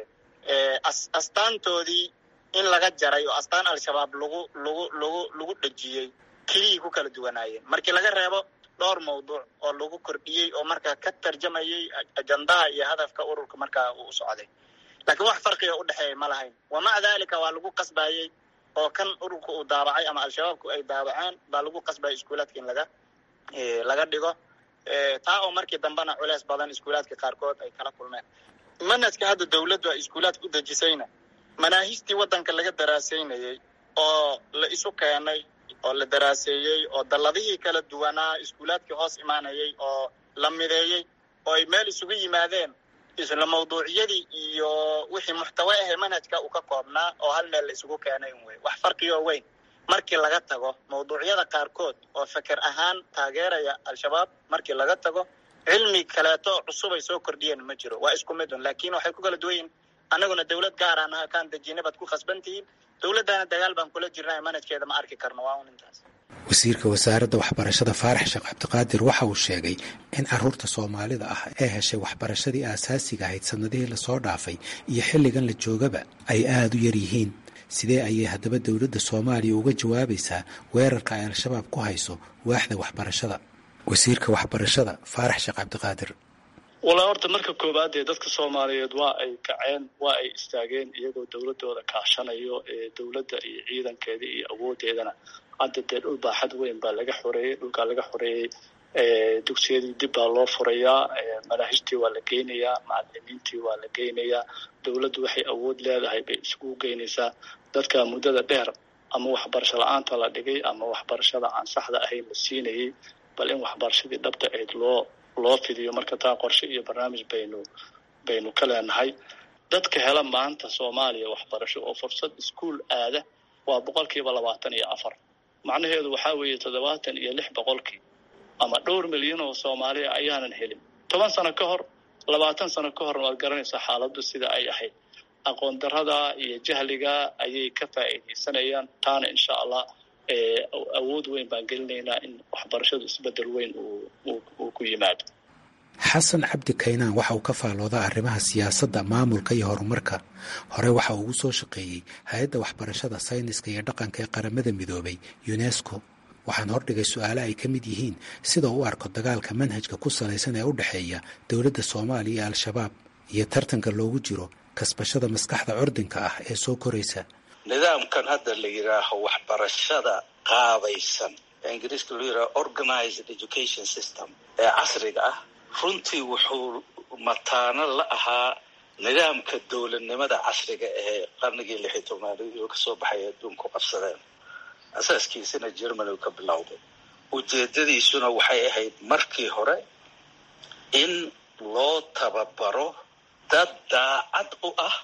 astaantoodii in laga jaray oo astaan al-shabaab lagu lagu lagu lagu dhejiyey keliyay ku kala duwanaayeen markii laga reebo dhowr mawduuc oo lagu kordhiyey oo markaa ka tarjamayay ajandaha iyo hadafka ururka markaa uu socday laakiin wax farqiga u dhexeeya ma lahayn wamaca daalika waa lagu qasbayey oo kan ururka uu daabacay ama al-shabaabku ay daabaceen baa lagu qasbayay iskuulaadka in laga laga dhigo taa oo markii dambena culeys badan iskuulaadka qaarkood ay kala kulmeen manhajka hadda dawladdu ay iskuulaadka u dejisayna manaahijtii waddanka laga daraasaynayey oo la isu keenay oo la daraaseeyey oo dalladihii kala duwanaa iskuulaadkii hoos imaanayay oo la mideeyey oo ay meel isugu yimaadeen isla mawduuciyadii iyo wixii muxtawe ahe manhajka uu ka koobnaa oo hal meel la isugu keenay un wey wax farqioo weyn markii laga tago mawduucyada qaarkood oo feker ahaan taageeraya al-shabaab markii laga tago cilmi kaleeto cusub ay soo kordhiyeen ma jiro waa isku midun laakiin waxay ku kala duwan yihin annaguna dawlad gaaraan aha kaan dejina baad ku khasban tihiin dawladdana dagaal baan kula jirnaa manhajkeeda ma arki karno waa un intaas wasiirka wasaaradda waxbarashada faarax sheekh cabdiqaadir waxa uu sheegay in caruurta soomaalida ah ee heshay waxbarashadii aasaasiga ahayd sannadihii lasoo dhaafay iyo xilligan la joogaba ay aada u yar yihiin sidee ayay haddaba dowladda soomaaliya uga jawaabaysaa weerarka ay al-shabaab ku hayso waaxda waxbarashada wasiirka waxbarashada faarax sheekh cabdiqaadir walaa horta marka koowaad ee dadka soomaaliyeed waa ay kaceen waa ay istaageen iyagoo dowladooda kaashanayo ee dowladda iyo ciidankeeda iyo awoodeedana hadda dee dhul baaxad weyn baa laga xoreeyey dhulkaa laga xoreeyey dugsiyadii dib baa loo furayaa manaahijtii waa la geynayaa macalimiintii waa la geynayaa dowladdu waxay awood leedahay bay isugu geynaysaa dadka muddada dheer ama waxbarasho la-aanta la dhigay ama waxbarashada aan saxda ahayn la siinayay bal in waxbarashadii dhabta ayd loo loo fidiyo marka taa qorshe iyo barnaamij baynu baynu ka leenahay dadka hela maanta soomaaliya waxbarasho oo fursad iskuol aada waa boqol kiiba labaatan iyo afar macnaheedu waxaa weeye toddobaatan iyo lix boqolkii ama dhowr milyan oo soomaaliya ayaanan helin toban sano ka hor labaatan sano ka horna waad garanaysaa xaaladdu sida ay ahayd aqoon darada iyo jahliga ayay ka faa'iidaysanayaan taana insha allah awood weyn baan gelinaynaa in waxbarashadu isbedel weyn uu ku yimaado xasan cabdi kaynaan waxa uu ka faaloodaa arrimaha siyaasadda maamulka iyo horumarka hore waxa uu ugu soo shaqeeyey hay-adda waxbarashada sayniska iyo dhaqanka ee qaramada midoobay unesco waxaan hordhigay su-aale ay ka mid yihiin sida u arko dagaalka manhajka ku salaysan ee u dhexeeya dowladda soomaaliya iyo al-shabaab iyo tartanka loogu jiro kasbashada maskaxda curdinka ah ee soo koraysa nidaamkan hadda la yidhaaho waxbarashada qaabaysan ee ingiriiska loo yidhaho organized education system ee casriga ah runtii wuxuu mataano la ahaa nidaamka dowladnimada casriga ee qarnigii lix iyo tobnaad oo kasoo baxay adduunku qabsadeen asaaskiisina germany ka bilowday ujeedadiisuna waxay ahayd markii hore in loo tababaro dad daacad u ah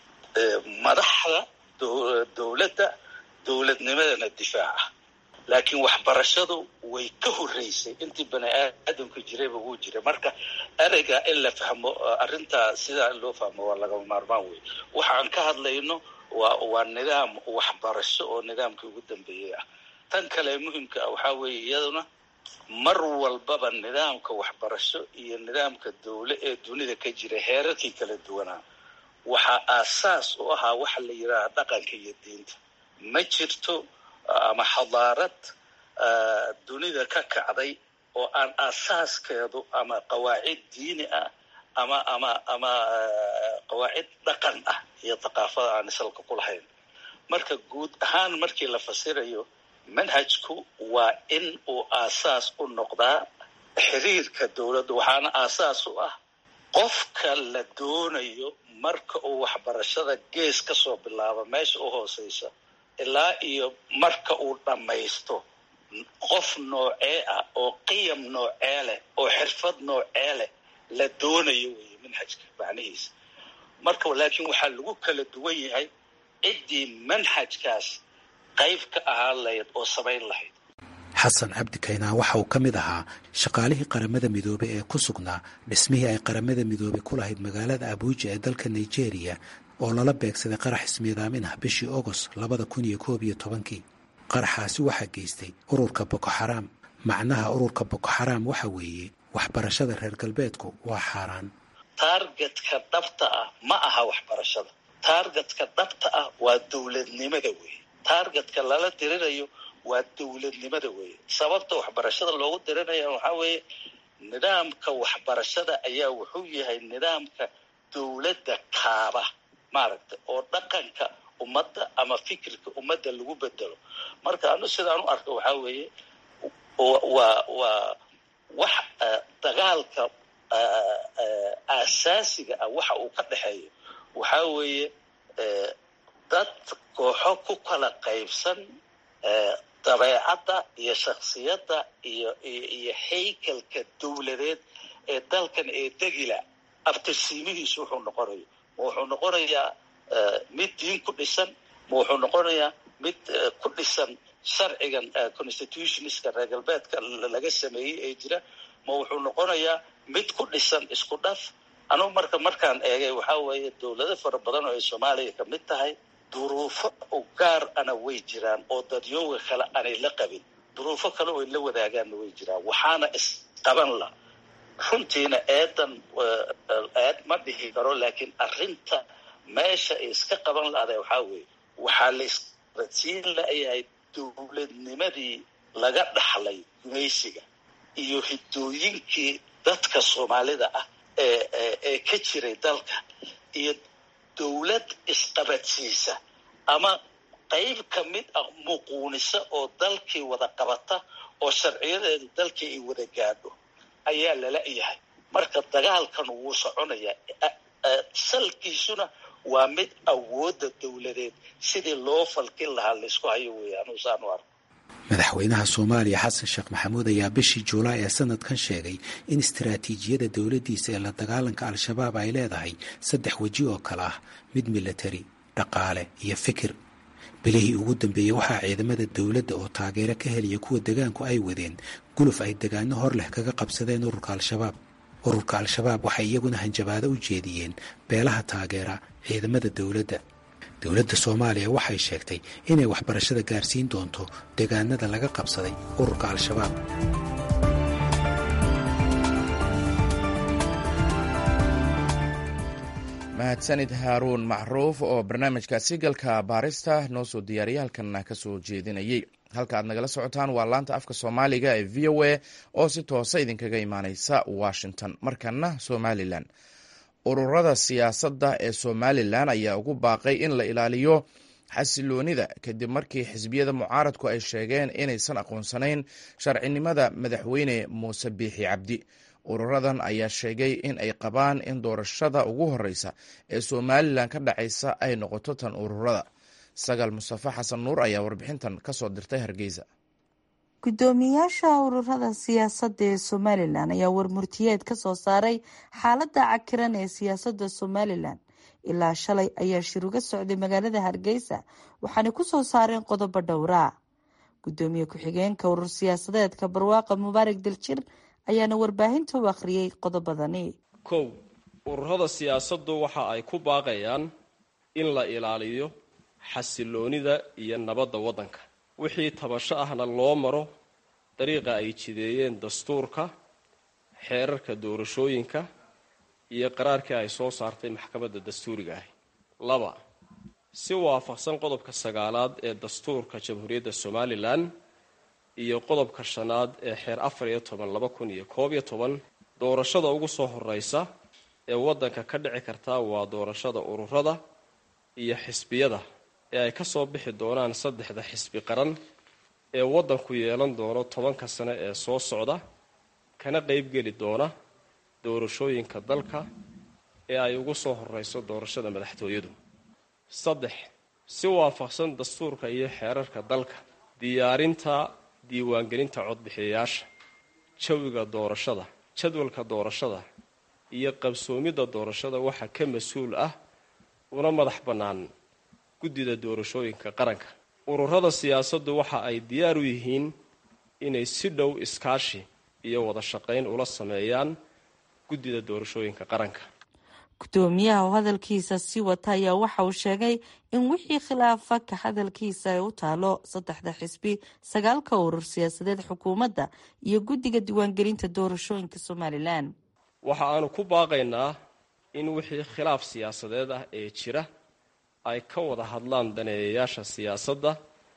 madaxda dowladda dowladnimadana difaaca laakiin waxbarashadu way ka horreysay intii bani aadamku jirayba wuu jiray marka ereyga in la fahmo arrintaa sidaa in loo fahmo waa lagama maarmaan wey waxaan ka hadlayno waa waa nidaam waxbarasho oo nidaamkii ugu dambeeyey ah tan kale muhimka ah waxaa weeye iyaduna mar walbaba nidaamka waxbarasho iyo nidaamka dowle ee dunida ka jira heerarkii kala duwanaa waxaa aasaas u ahaa waxa la yidhaaha dhaqanka iyo diinta ma jirto ama xadaarad dunida ka kacday oo aan aasaaskeedu ama qawaacid diini ah ama ama ama qawaacid dhaqan ah iyo thaqaafada aan isalka ku lahayn marka guud ahaan markii la fasirayo manhajku waa in uu aasaas u noqdaa xiriirka dowladda waxaana aasaas u ah qofka la doonayo marka uu waxbarashada gees ka soo bilaabo meesha u hooseysa ilaa iyo marka uu dhammaysto qof noocee ah oo qiyam noocee leh oo xirfad noocee leh la doonayo weeye manhajka macnihiisa marka laakiin waxaa lagu kala duwan yahay ciddii manhajkaas qayb ka ahaan lahayd oo samayn lahayd xasan cabdi kaynaan waxa uu ka mid ahaa shaqaalihii qaramada midoobey ee ku sugnaa dhismihii ay qaramada midoobey ku lahayd magaalada abuuja ee dalka nigeria oo lala beegsaday qarax ismiidaamin ah bishii agost labada kun iyo koob iyo tobankii qaraxaasi waxaa geystay ururka boko xaraam macnaha ururka boko xaraam waxa weeye waxbarashada reer galbeedku waa xaaraan taargetka dhabta ah ma aha waxbarashada taargetka dhabta ah waa dowladnimada weeye taargetka lala dirinayo waa dowladnimada weeye sababta waxbarashada loogu dirinaya waxaa weeye nidaamka waxbarashada ayaa wuxuu yahay nidaamka dowladda kaaba maaragtay oo dhaqanka ummadda ama fikirka ummadda lagu bedelo marka anu sidaan u arka waxaa weeye waa waa wax dagaalka aasaasiga ah waxa uu ka dhexeeyo waxaa weeye dad kooxo ku kala qaybsan dabeecadda iyo shaksiyadda iyo iyo haykalka dowladeed ee dalkan ee degila abtirsiimihiisu wuxuu noqonayo ma wuxuu noqonayaa mid diin ku dhisan ma wuxuu noqonayaa mid ku dhisan sharcigan constitutionska reer galbeedka laga sameeyey ee jira ma wuxuu noqonayaa mid ku dhisan isku dhaf anugu marka markaan eegay waxaa weeye dowlado fara badan oo ay soomaaliya ka mid tahay duruufo u gaar ana way jiraan oo dadyooga kale aanay la qabin duruufo kale oo ay la wadaagaanna way jiraan waxaana isqaban la runtiina eedan eed ma dhihi karo laakiin arrinta meesha ay iska qaban lahday waxaa weeye waxaa la isqabadsiin layahay dowladnimadii laga dhaxlay gumaysiga iyo hiddooyinkii dadka soomaalida ah ee ee ka jiray dalka iyo dowlad isqabadsiisa ama qayb ka mid ah muquunisa oo dalkii wada qabata oo sharciyadeeda dalkii ay wada gaadho ayaa lala yahay marka dagaalkan wuu soconaya salkiisuna waa mid awoodda dowladeed sidii loo falkin lahaa laysku hayo weeyaan usaanu arko madaxweynaha soomaaliya xasan sheekh maxamuud ayaa bishii juulaay ee sanadkan sheegay in istaraatiijiyada dowladdiisa ee la dagaalanka al-shabaab ay leedahay saddex weji oo kale ah mid milatari dhaqaale iyo fikir bilihii ugu dambeeyey waxaa ciidamada dowladda oo taageero ka helaya kuwa degaanku ay wadeen guluf ay degaano hor leh kaga qabsadeen ururka al-shabaab ururka al-shabaab waxay iyaguna hanjabaado u jeediyeen beelaha taageera ciidamada dowladda dowladda soomaaliya waxay sheegtay inay waxbarashada gaarsiin doonto degaanada laga qabsaday ururka al-shabaab mahadsanid haaruun macruuf oo barnaamijkaasi galka baarista noo soo diyaariyay halkanna ka soo jeedinayay halka aad nagala socotaan waa laanta afka soomaaliga ee v o a oo si toosa idinkaga imaaneysa washington markana somalilan ururada siyaasadda ee somalilan ayaa ugu baaqay in la ilaaliyo xasiloonida kadib markii xisbiyada mucaaradku ay sheegeen inaysan aqoonsanayn sharcinimada madaxweyne muuse biixi cabdi ururadan ayaa sheegay in ay qabaan in doorashada ugu horeysa ee somalilan ka dhacaysa ay noqoto tan ururada sagaal mustafe xasan nuur ayaa warbixintan kasoo dirtay hargeysa guddoomiyaasha ururada siyaasadda ee somalilan ayaa warmurtiyeed ka soo saaray xaaladda cakiran ee siyaasadda somalilan ilaa shalay ayaa shir uga socday magaalada hargeysa waxaana ku soo saareen qodobo dhowraa guddoomiye ku-xigeenka urur siyaasadeedka barwaaqa mubaarak daljir ayaana warbaahinta u akhriyey qodobadani kow ururada siyaasaddu waxa ay ku baaqayaan in la ilaaliyo xasiloonida iyo nabadda waddanka wixii tabasho ahna loo maro dariiqa ay jideeyeen dastuurka xeerarka doorashooyinka iyo qaraarkii ay soo saartay maxkamadda dastuuriga ahi laba si waafaqsan qodobka sagaalaad ee dastuurka jamhuuriyadda somalilan iyo qodobka shanaad ee xeer afar iyo toban laba kun iyo koob iyo toban doorashada ugu soo horeysa ee waddanka ka dhici kartaa waa doorashada ururada iyo xisbiyada ee ay ka soo bixi doonaan saddexda xisbi qaran ee waddanku yeelan doono tobanka sane ee soo socda kana qeybgeli doona doorashooyinka dalka ee ay ugu soo horeyso doorashada madaxtooyadu saddex si waafaqsan dastuurka iyo xeerarka dalka diyaarinta diiwaangelinta codbixiyayaasha jawiga doorashada jadwalka doorashada iyo qabsoomidda doorashada waxaa ka mas-uul ah una madax bannaan guddida doorashooyinka qaranka ururada siyaasaddu waxa ay diyaar u yihiin inay si dhow iskaashi iyo wada shaqayn ula sameeyaan guddida doorashooyinka qaranka guddoomiyaha oo hadalkiisa sii wata ayaa waxa uu sheegay in wixii khilaafa ka hadalkiisa ay u taalo saddexda xisbi sagaalka urur siyaasadeed xukuumadda iyo guddiga diiwaangelinta doorashooyinka somalilan waxa aanu ku baaqaynaa in wixii khilaaf siyaasadeed ah ee jira ay ka wada hadlaan daneeyayaasha siyaasadda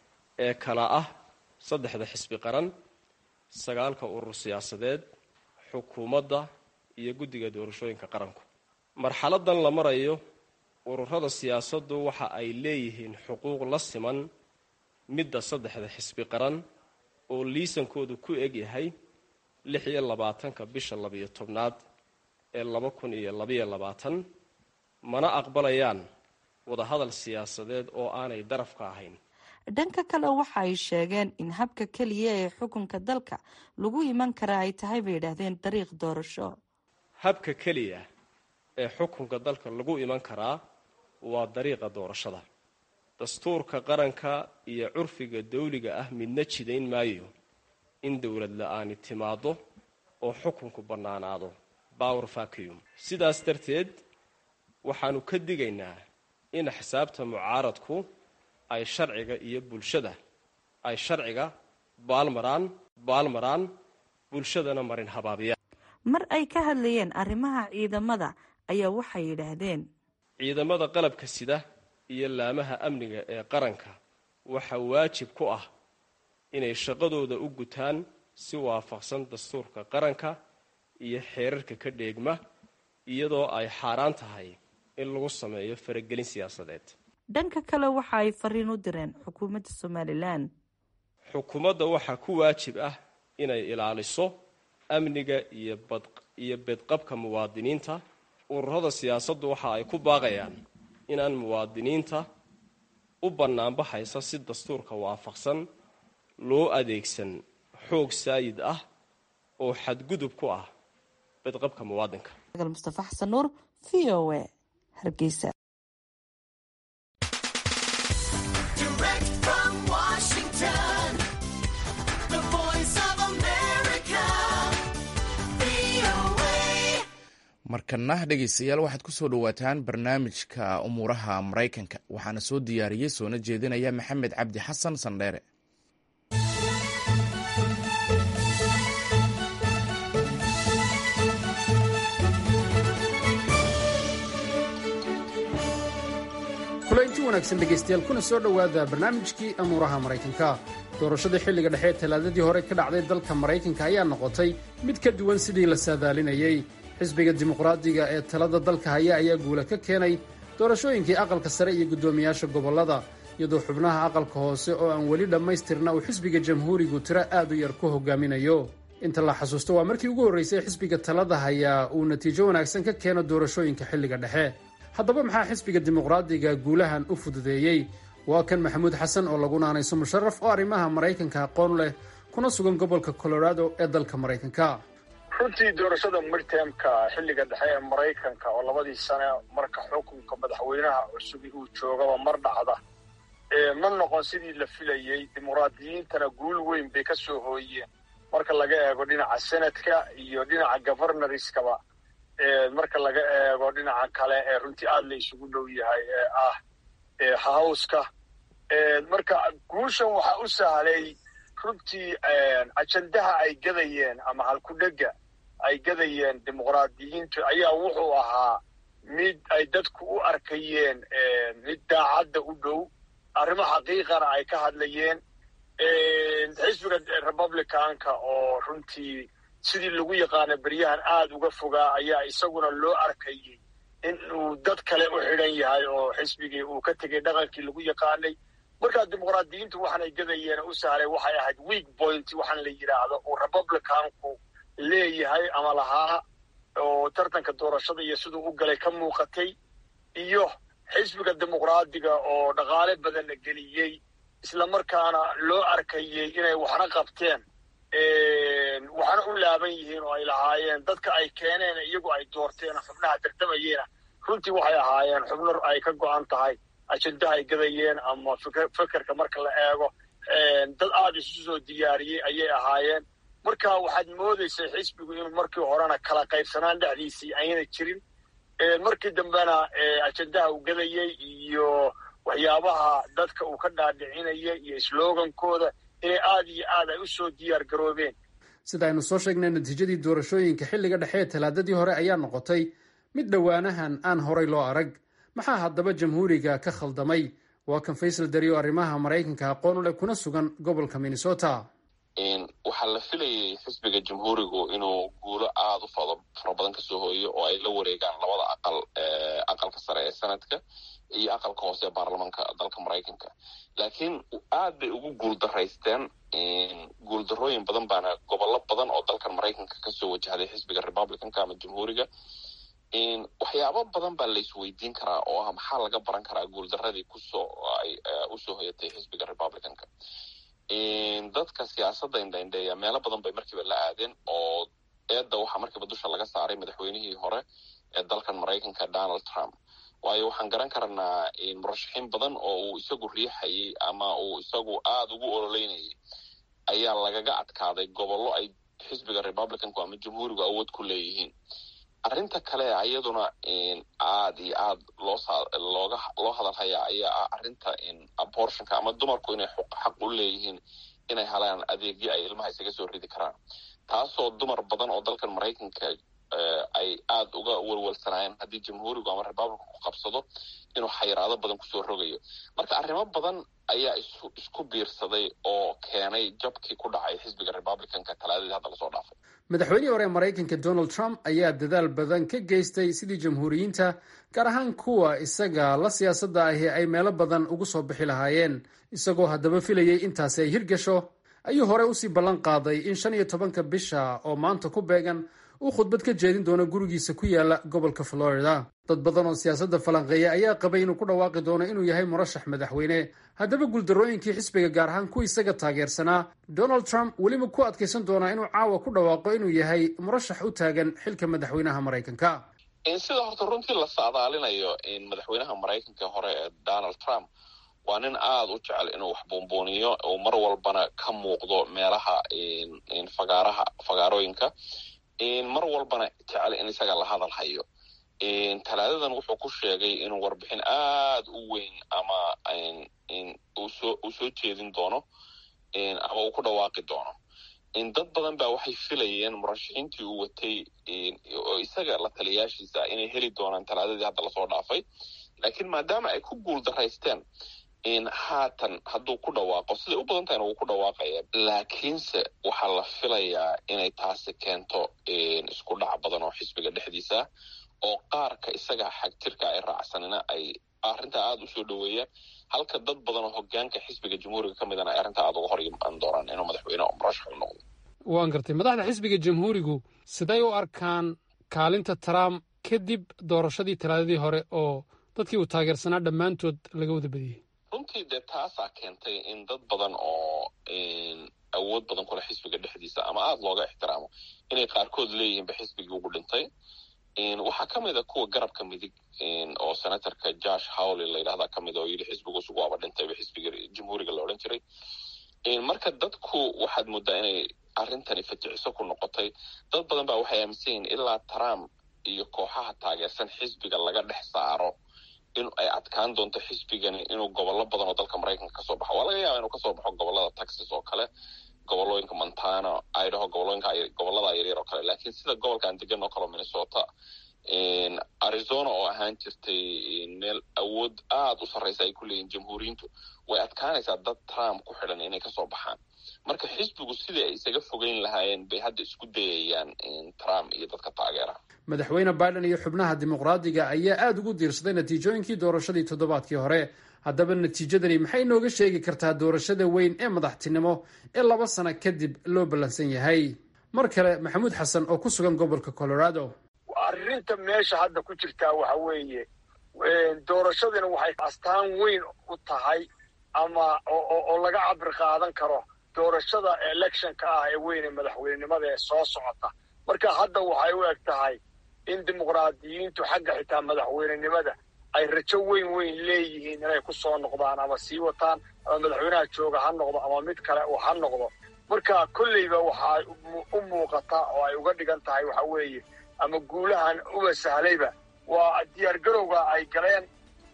ee kala ah saddexda xisbi qaran sagaalka urur siyaasadeed xukuumadda iyo guddiga doorashooyinka qaranku marxaladan la marayo ururada siyaasaddu waxa ay leeyihiin xuquuq la siman midda saddexda xisbi qaran oo liisankoodu ku eg yahay lix iyo labaatanka bisha labiyo tobnaad ee laba kun iyo labayo labaatan mana aqbalayaan wadahadal siyaasadeed oo aanay darafka ahayn dhanka kale waxa ay sheegeen in habka keliya ee xukunka dalka lagu iman kara ay tahay bay yidhaahdeen dariiq doorasho habka keliya ee xukunka dalka lagu iman karaa waa dariiqa doorashada dastuurka qaranka iyo curfiga dawliga ah midna jidayn maayo in dowlad la-aani timaado oo xukunku bannaanaado power vacuum sidaas darteed waxaanu ka digaynaa in axsaabta mucaaradku ay sharciga iyo bulshada ay sharciga baalmaraan baalmaraan bulshadana marin habaabiya mar ay ka hadlayeen arrimaha ciidamada ayaa waxay yidhaahdeen ciidamada qalabka sida iyo laamaha amniga ee qaranka waxaa waajib ku ah inay shaqadooda u gutaan si waafaqsan dastuurka qaranka iyo xeerarka ka dheegma iyadoo ay xaaraan tahay in lagu sameeyo faragelin siyaasadeed dhanka kale waxa ay fariin u direen xukuumadda somalilan xukuumadda waxaa ku waajib ah inay ilaaliso amniga iyo bedqabka muwaadiniinta ururada siyaasaddu waxa ay ku baaqayaan inaan muwaadiniinta u bannaanbaxaysa si dastuurka waafaqsan loo adeegsan xoog saayid ah oo xadgudub ku ah bedqabka muwaadinka mustafa xasan nuur v o a hargeysa markana dhegaystayaal waxaad ku soo dhowaataan barnaamijka umuuraha maraykanka waxaana soo diyaariyey soona jeedinaya maxamed cabdi xasan sandheere kulaynti wanaagsan dhegaystayaal kuna soo dhowaada barnaamijkii amuuraha maraykanka doorashadii xilliga dhexe ee talaadadii hore ka dhacday dalka maraykanka ayaa noqotay mid ka duwan sidii la saadaalinayey xisbiga dimuqraadiga ee talada dalka haya ayaa guula ka keenay doorashooyinkii aqalka sare iyo guddoomiyaasha gobollada iyadoo xubnaha aqalka hoose oo aan weli dhammaystirna uu xisbiga jamhuurigu tiro aad u yar ku hogaaminayo inta la xasuusto waa markii ugu horraysay xisbiga talada hayaa uu natiijo wanaagsan ka keeno doorashooyinka xilliga dhexe haddaba maxaa xisbiga dimuqraadiga guulahan u fududeeyey waa kan maxamuud xasan oo lagu naanayso musharaf oo arrimaha maraykanka aqoon leh kuna sugan gobolka colorado ee dalka maraykanka runtii doorashada midtermka xilliga dhexe ee maraykanka oo labadii sane marka xukunka madaxweynaha cusubi uu joogaba mar dhacda ma noqon sidii la filayey dimuqraadiyiintana guul weyn bay ka soo hooyeen marka laga eego dhinaca senadka iyo dhinaca governorskaba marka laga eego dhinaca kale ee runtii aad la isugu dhow yahay ee ah howska marka guushan waxaa u sahlay runtii ajandaha ay gadayeen ama halkudhega ay gadayeen dimuqraadiyiintu ayaa wuxuu ahaa mid ay dadku u arkayeen mid daacadda u dhow arrimo xaqiiqana ay ka hadlayeen xisbiga republicanka oo runtii sidii lagu yaqaana beryahan aad uga fogaa ayaa isaguna loo arkayay in uu dad kale u xidhan yahay oo xisbigii uu ka tegay dhaqankii lagu yaqaanay markaa dimuqraadiyiintu waxaanay gadayeen u sahlay waxay ahayd weak point waxaan la yidhaahdo uu republicanku leeyahay ama lahaa oo tartanka doorashada iyo siduu u galay ka muuqatay iyo xisbiga dimuqraadiga oo dhaqaale badanna geliyey islamarkaana loo arkayey inay waxna qabteen waxna u laaban yihiin oo ay lahaayeen dadka ay keeneen iyagu ay doorteen xubnaha tartamayeena runtii waxay ahaayeen xubno ay ka go'an tahay ajandaha ay gadayeen ama fekerka marka la eego dad aada isu soo diyaariyey ayay ahaayeen marka waxaad moodaysay xisbigu inuu markii horena kala qaybsanaan dhexdiisii ayna jirin markii dambena ajandaha uu gadayey iyo waxyaabaha dadka uu ka dhaadhicinaya iyo slogankooda inay aad iyo aad ay u soo diyaar garoobeen sida aynu soo sheegnay natiijadii doorashooyinka xilliga dhexe ee talaadadii hore ayaa noqotay mid dhowaanahan aan horay loo arag maxaa haddaba jamhuuriga ka khaldamay waa kan faysal dariyo arrimaha maraykanka aqoon u leh kuna sugan gobolka minnesota waxaa la filayay xisbiga jamhuurigu inuu guulo aada u fara badan kasoo hooyo oo ay la wareegaan labada aqal aqalka sare ee sanadka iyo aqalka hoose ee baarlamaanka dalka maraykanka laakiin aad bay ugu guuldaraysteen guuldarooyin badan baana gobollo badan oo dalkan maraykanka kasoo wajahday xisbiga republicanka ama jamhuuriga waxyaabo badan baa laisweydiin karaa oo ah maxaa laga baran karaa guuldaradii kusoo ay usoo hoyatay xisbiga republicanka dadka siyaasadda indhaindheeya meelo badan bay markiiba la aadeen oo eedda waxaa markiiba dusha laga saaray madaxweynihii hore ee dalkan maraykanka donald trump waayo waxaan garan karnaa murashaxiin badan oo uu isagu riixayay ama uu isagu aada ugu ololeynayay ayaa lagaga adkaaday gobollo ay xisbiga republicanku ama jamhuurigu awood ku leeyihiin arrinta kale iyaduna aad iyo aad loolooga loo hadalhayaa ayaa ah arrinta abortionka ama dumarku inay xaq u leeyihiin inay helaan adeegyo ay ilmaha isaga soo ridi karaan taasoo dumar badan oo dalkan maraykanka ay aada uga welwelsanaayeen haddii jamhuurigu ama republican ku qabsado inuu xayiraado badan kusoo rogayo marka arrimo badan ayaa isu isku biirsaday oo keenay jabkii ku dhacay xisbiga republicanka talaadadii hadda lasoo dhaafay madaxweynihii hore ee maraykanka donald trump ayaa dadaal badan ka geystay sidii jamhuuriyiinta gaar ahaan kuwa isaga la siyaasadda ahi ay meelo badan ugu soo bixi lahaayeen isagoo haddaba filayay intaasi ay hirgasho ayuu hore usii ballan qaaday in shan iyo tobanka bisha oo maanta ku beegan uu khudbad ka jeedin doono gurigiisa ku yaala gobolka florida dad badan oo siyaasadda falanqeeya ayaa qabay inuu ku dhawaaqi doono inuu yahay murashax madaxweyne haddaba guuldarrooyinkii xisbiga gaar ahaan ku isaga taageersanaa donald trump weliba ku adkaysan doonaa inuu caawa ku dhawaaqo inuu yahay murashax u taagan xilka madaxweynaha maraykanka sida horta runtii la saadaalinayo madaxweynaha maraykanka hore ee donald trump waa nin aada u jecel inuu wax buunbuuniyo uu mar walbana ka muuqdo meelaha fagaaraha fagaarooyinka mar walbana jecel in isaga la hadal hayo talaadadan wuxuu ku sheegay inuu warbixin aada u weyn ama uu soo jeedin doono ama uu ku dhawaaqi doono dad badan ba waxay filayeen murashaxiintii uu watay oo isaga la taliyaashiisa inay heli doonaan talaadadii hadda lasoo dhaafay laakiin maadaama ay ku guul daraysteen haatan hadduu ku dhawaaqo siday u badan tahayna wuu ku dhawaaqaya laakiinse waxaa la filayaa inay taasi keento isku dhac badan oo xisbiga dhexdiisa oo qaarka isaga xagtirka ay raacsanina ay arrintaa aada usoo dhoweeyaan halka dad badan oo hogaanka xisbiga jamhuuriga ka midana ay arrintaa aada uga hor imaan doonaan inuu madaxweyne oo murashax u noqdo waan gartay madaxda xisbiga jamhuurigu siday u arkaan kaalinta trump kadib doorashadii talaadadii hore oo dadkii uu taageersanaa dhammaantood laga wada badiyey runtii dee taasaa keentay in dad badan oo awood badan kule xisbiga dhexdiisa ama aada looga ixtiraamo inay qaarkood leeyihiinba xisbigii ugu dhintay waxaa ka mid a kuwa garabka midig oo senatorka josh howley la yidhahda ka mid oo yidhi xisbigu isugu waaba dhintayba xisbiga jamhuuriga la odhan jiray marka dadku waxaad moodaa inay arrintani faticiso ku noqotay dad badan baa waxay aaminsan yihiin ilaa trump iyo kooxaha taageersan xisbiga laga dhex saaro in ay adkaan doonto xisbigani inuu gobollo badan oo dalka maraykanka kasoo baxo waa laga yaaba inuu kasoo baxo gobollada texas oo kale gobolooyinka montana idaho gobolooyinka gobollada yaryar oo kale laakiin sida gobolkan degan oo kaleo minnesota arizona oo ahaan jirtay meel awood aada u sarreysa ay ku leeyihin jamhuuriyiintu way adkaanaysaa dad trump ku xidhan inay kasoo baxaan marka xisbigu sidii ay isaga fogeyn lahaayeen bay hadda isku dayayaan trump iyo dadka taageera madaxweyne biden iyo xubnaha dimuqraadiga ayaa aada ugu diirsaday natiijooyinkii doorashadii toddobaadkii hore haddaba natiijadani maxay nooga sheegi kartaa doorashada weyn ee madaxtinimo ee laba sano kadib loo ballansan yahay mar kale maxamuud xasan oo ku sugan gobolka colorado arrinta meesha hadda ku jirtaa waxa weeye doorashadina waxay astaan weyn u tahay ama oo laga cabir qaadan karo doorashada electionka ah ee weyn ee madaxweynenimada ee soo socota marka hadda waxay u eg tahay in dimuqraadiyiintu xagga xitaa madaxweynenimada ay rajo weyn weyn leeyihiin inay ku soo noqdaan ama sii wataan ama madaxweynaha jooga ha noqdo ama mid kale oo ha noqdo marka kolleyba waxaa u muuqata oo ay uga dhigan tahay waxa weeye ama guulahan uba sahlayba waa diyaargarowga ay galeen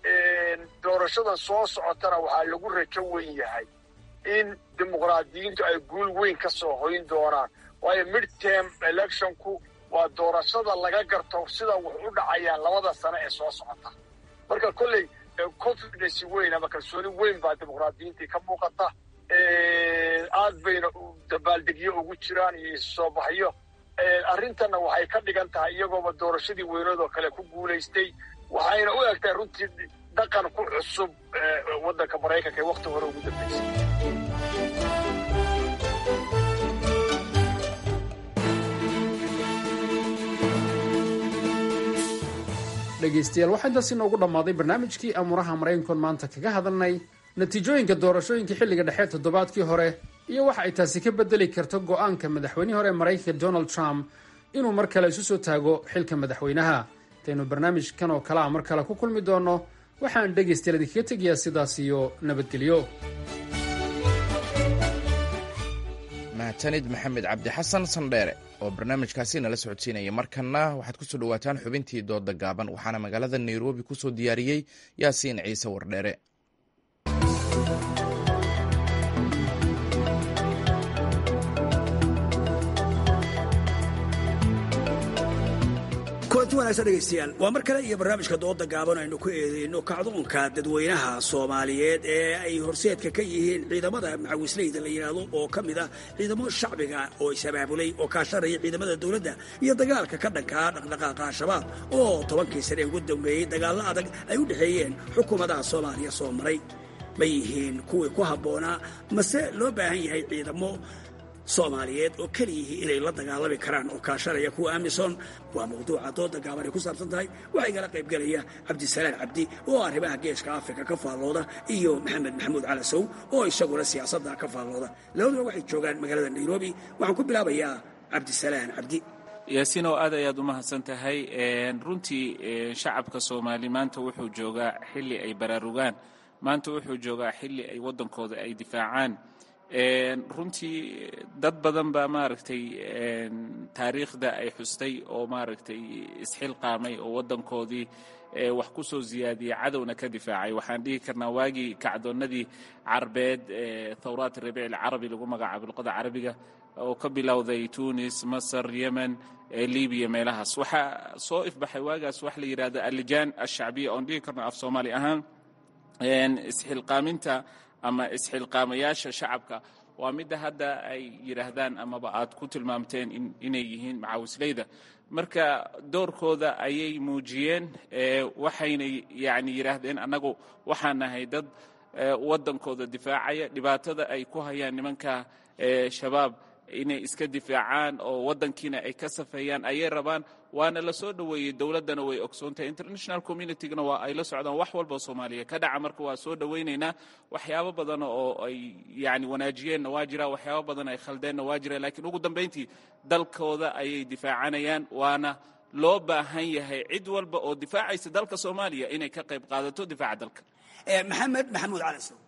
doorashadan soo socotana waxaa lagu rajo weyn yahay in dimuqraadiyiintu ay guul weyn ka soo hoyn doonaan waayo midterm electionku waa doorashada laga garto sida wax u dhacayaan labada sano ee soo socota marka kolley confidence weyn ama kalsooni weyn baa dimuqraadiyiintii ka muuqata aad bayna dabaaldegyo ugu jiraan iyo issoo baxyo arrintanna waxay ka dhigan tahay iyagooba doorashadii weynoodoo kale ku guulaystay waxayna u egtahay runtii dhaqan ku cusub waddanka maraykanka ee wakhti hore ugu dambaysay dhegaystayaal waxaa intaas inoogu dhammaaday barnaamijkii amuuraha maraykankoon maanta kaga hadalnay natiijooyinka doorashooyinka xilliga dhexe toddobaadkii hore iyo waxa ay taasi ka bedeli karto go'aanka madaxweynihii hore ee maraykanka donald trump inuu mar kale isu soo taago xilka madaxweynaha intaynu barnaamijkan oo kale a mar kale ku kulmi doonno waxaan dhegaystayaal idinkaga tegayaa sidaas iyo nabadgelyo mahadsanid maxamed cabdi xasan sandheere oo barnaamijkaasi nala socodsiinaya markanna waxaad kusoo dhawaataan xubintii dooda gaaban waxaana magaalada nairobi kusoo diyaariyey yaasiin ciise wardheere wanaagsan dhegaystayaal waa mar kale iyo barnaamijka dooda gaaban aynu ku eedeyno kacdoonka dadweynaha soomaaliyeed ee ay horseedka ka yihiin ciidamada macawisleyda la yidhaahdo oo ka mid ah ciidamo shacbiga oo is-abaabulay oo kaashanaya ciidamada dowladda iyo dagaalka ka dhankaa dhaqdhaqaaqa al-shabaab oo tobankii sane ugu dambeeyey dagaallo adag ay u dhexeeyeen xukuumadaha soomaaliya soo maray ma yihiin kuwii ku habboonaa mase loo baahan yahay ciidamo soomaaliyeed oo keliyihii inay la dagaalami karaan oo kaashanaya kuwa amisom waa mawduuca dooda gaaban ay ku saabsan tahay waxaa igala qaybgelaya cabdisalaan cabdi oo arrimaha geeska afrika ka faallooda iyo maxamed maxamuud calasow oo isaguna siyaasadda ka faallooda labaduna waxay joogaan magaalada nairobi waxaan ku bilaabayaa cabdisalaan cabdi yaasiinow aad ayaad u mahadsan tahay runtii shacabka soomaali maanta wuxuu joogaa xilli ay baraarugaan maanta wuxuu joogaa xilli ay waddankooda ay difaacaan runtii dad badan baa maaragtay taariikhda ay xustay oo maaragtay isxilqaamay oo waddankoodii wax ku soo ziyaadiyey cadowna ka difaacay waxaan dhihi karnaa waagii kacdoonnadii carbeed thawraat rabiic alcarabi lagu magacaabo luqada carabiga oo ka bilowday tunis masar yemen libiya meelahaas waxaa soo ifbaxay waagaas wax la yidhahdo allijaan alshacbiya oon dhihi karno af soomaali ahaan isxilqaaminta ama isxilqaamayaasha shacabka waa midda hadda ay yidhaahdaan amaba aad ku tilmaamteen inay yihiin macawisleyda marka doorkooda ayay muujiyeen waxayna yani yidhaahdeen annagu waxaan nahay dad waddankooda difaacaya dhibaatada ay ku hayaan nimanka shabaab inay iska difaacaan oo waddankiina ay ka safeeyaan ayay rabaan waana la soo dhoweeyey dowladdana way ogsoontahay international communitygana waa ay la socdaan wax walba soomaaliya ka dhaca marka waa soo dhowaynaynaa waxyaabo badan oo ay yani wanaajiyeenna waa jira waxyaabo badan ay khaldeenna waa jira laakiin ugu dambayntii dalkooda ayay difaacanayaan waana loo baahan yahay cid walba oo difaacaysa dalka soomaaliya inay ka qayb qaadato difaaca dalka maxamed maxamuud calasow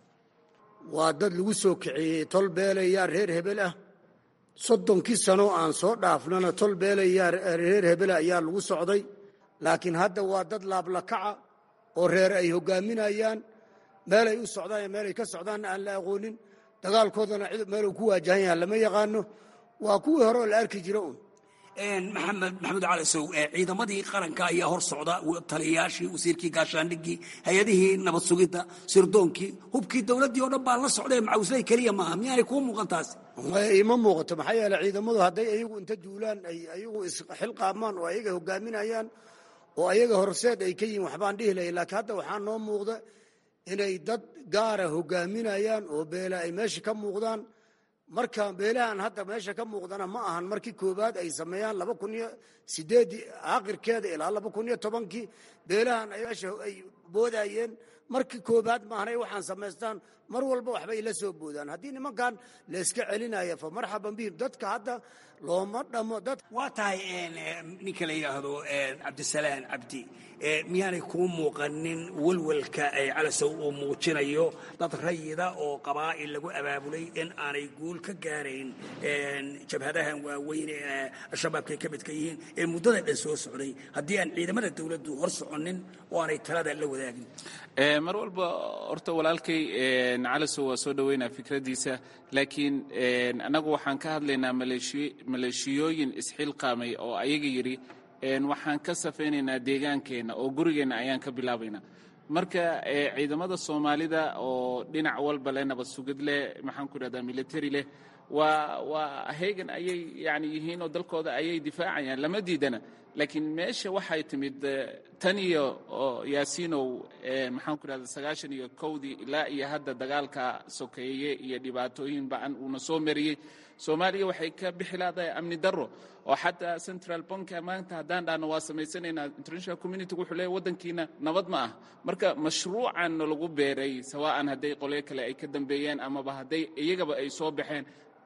waa dad lagu soo kiciyey tol beelayaa reer hebel ah soddonkii sano aan soo dhaafnana tol beelayaa reer hebel ayaa lagu socday laakiin hadda waa dad laablakaca oo reer ay hogaaminayaan meelay u socdaan iyo meelay ka socdaanna aan la aqoonin dagaalkoodana meeluu ku waajahan yaha lama yaqaano waa kuwii hore oo la arki jira un maxamed maxamuud calasow ciidamadii qaranka ayaa hor socda taliyayaashii wasiirkii gaashaandhigii hay-adihii nabad sugidda sirdoonkii hubkii dowladdii oo dhan baa la socdae macawisley keliya maaha miyaanay kuu muuqan taasi ima muuqato maxaa yeele ciidamadu hadday ayagu inta duulaan ay ayagu isxilqaamaan oo ayaga hogaaminayaan oo ayaga horseed ay ka yihiin waxbaan dhihi lahay laakiin hadda waxaa noo muuqda inay dad gaara hogaaminayaan oo beela ay meesha ka muuqdaan marka beelahan hadda meesha ka muuqdana ma ahan markii koobaad ay sameeyaan laba kun iyo sideedii aakhirkeeda ilaa laba kun iyo tobankii beelahan meesha ay boodayeen markii koobaad maahanay waxaan samaystaan mar walba waxbay la soo boodaan haddii nimankan layska celinaya fa marxaban bihim dadka hadda looma dhamo dad waa tahay ninka la yidhaahdo cabdisalaan cabdi miyaanay kuu muuqanin walwalka ay calasow uu muujinayo dad rayida oo qabaa'il lagu abaabulay in aanay guul ka gaarayn jabhadahan waaweyn ee al-shabaabkay ka midka yihiin ee muddada dhan soo socday haddii aan ciidamada dowladdu hor soconin oo aanay talada la wadaagin mar walba horta walaalkay calasow waa soo dhoweynaa fikraddiisa laakiin annagu waxaan ka hadlaynaa maleeshiyooyin isxilqaamay oo ayaga yidhi waxaan ka safaynaynaa deegaankeenna oo gurigeenna ayaan ka bilaabaynaa marka ciidamada soomaalida oo dhinac walba leh nabad sugid leh maxaan ku idhahdaa military leh waa waa heegan ayay yani yihiin oo dalkooda ayay difaacayaan lama diidana laakiin meesha waxay timid tan iyo yaasiinow maxaan ku idhahda sagaashan iyo kowdii ilaa iyo hadda dagaalka sokeeye iyo dhibaatooyin ba-an uuna soo mariyey soomaaliya waxay ka bixi laadahay amni darro oo xataa central banka maanta haddaan dhahno waa samaysanaynaa international community wuxuu leeyahy waddankiina nabad ma ah marka mashruucan lagu beeray sawa'an hadday qolyo kale ay ka dambeeyeen amaba hadday iyagaba ay soo baxeen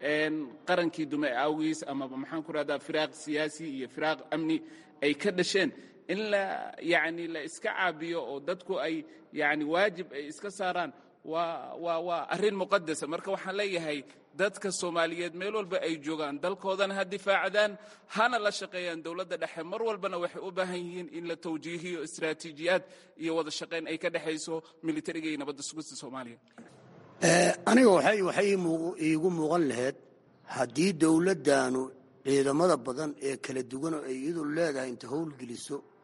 qarankii dume awgiis amaba maxaan ku rahdaa firaaq siyaasi iyo firaaq amni ay ka dhasheen in la yani la iska caabiyo oo dadku ay yani waajib ay iska saaraan waa waa waa arrin muqadasa marka waxaan leeyahay dadka soomaaliyeed meel walba ay joogaan dalkoodana ha difaacdaan hana la shaqeeyaan dowladda dhexe mar walbana waxay u baahan yihiin in la tawjiihiyo istaraatiijiyaad iyo wada shaqayn ay ka dhexayso militariga iyo nabadda sugista soomaaliya aniga waxay waxay iigu muuqan lahayd haddii dowladdaanu ciidamada badan ee kala duwan oo ay iyadu leedahay inta howlgeliso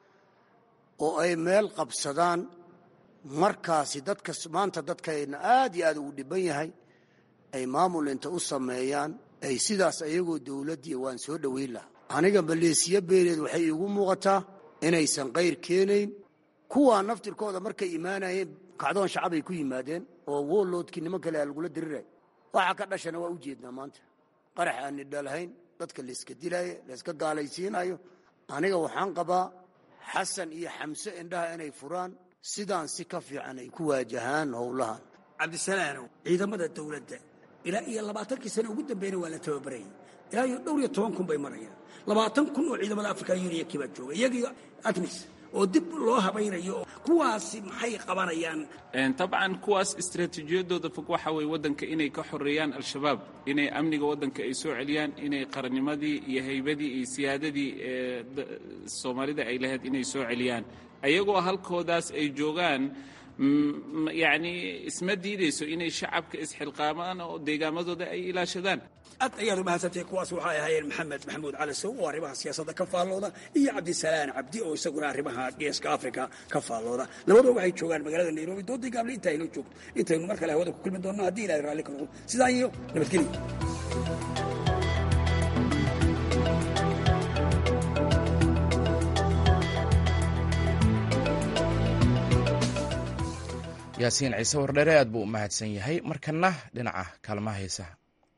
oo ay meel qabsadaan markaasi dadka maanta dadkayna aad iyo aad ugu dhiban yahay ay maamul inta u sameeyaan ay sidaas ayagoo dowladdii waan soo dhoweyn lahaa aniga maleesiya beeleed waxay iigu muuqataa inaysan qayr keenayn kuwaa naftirkooda markay imaanayeen kacdoon shacabay ku yimaadeen oo wooloodkii niman kale a lagula diriray waxa ka dhashana waa u jeednaa maanta qarax aanni dhalahayn dadka layska dilaayo layska gaalaysiinayo aniga waxaan qabaa xasan iyo xamse indhaha inay furaan sidaan si ka fiican ay ku waajahaan howlahan cabdisalaanow ciidamada dowladda ilaa iyo labaatankii sane ugu dambeyna waa la tababarayay ilaa iyo dhowr iyo toban kun bay marayaan labaatan kun oo ciidamada african unionkii baa jooga iyagii admis oo dib loo habaynayo kuwaasi maxay qabanayaan dabcan kuwaas istaraatiijiyadooda fog waxa weye waddanka inay ka xoreeyaan al-shabaab inay amniga waddanka ay soo celiyaan inay qarannimadii iyo haybadii iyo siyaadadii ee soomaalida ay lahayd inay soo celiyaan ayagoo halkoodaas ay joogaan yacni isma diidayso inay shacabka isxilqaamaan oo deegaamadooda ay ilaashadaan aad ayaad u mahadsantahay kuwaas waxay ahaayeen maxamed maxamuud cali sow oo arrimaha siyaasadda ka faallooda iyo cabdisalaan cabdi oo isaguna arrimaha geeska africa ka faallooda labadoo waxay joogaan magaalada nairobi doodii gaable inta aynoo joogto intaynu mar kale hawada ku kulmi doonno haddii ilahay raalli ka noqdo sidaa iyo nabadgelyo yaasiin ciise wardhere aad buu u mahadsan yahay markana dhinaca kaalmaha heesaha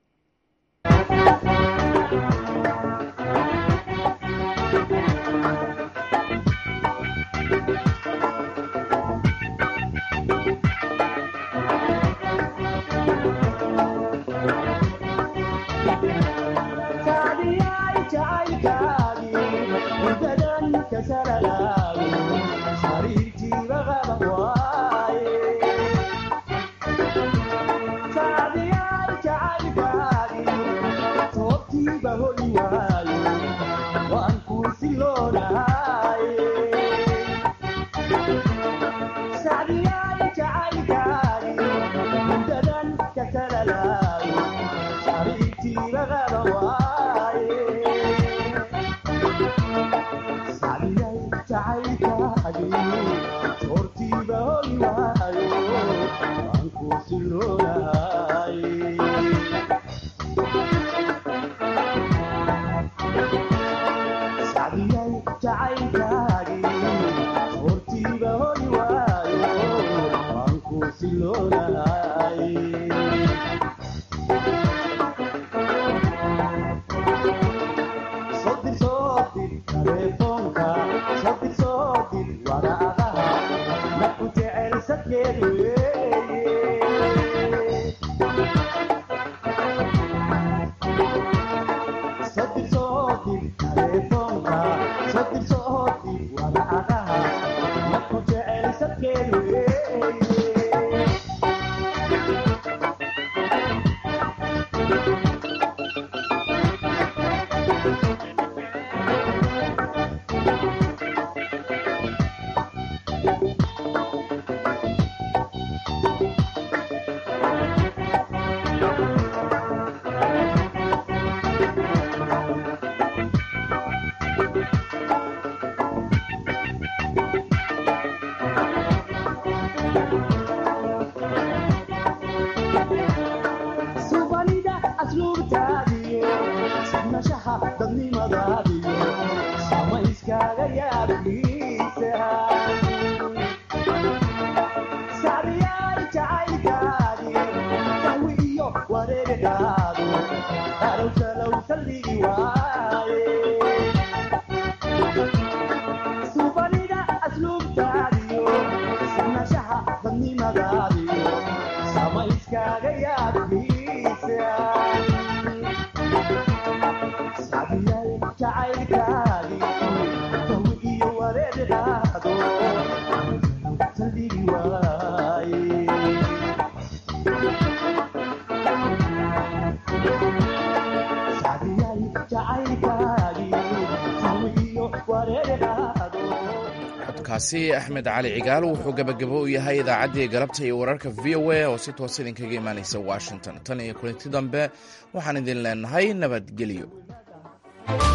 codkaasi axmed cali cigaal wuxuu gebagabo u yahay idaacaddii galabta iyo wararka v o a oo si toos idinkaga imaanaysa washington tan iyo kulinti dambe waxaan idin leenahay nabadgelyo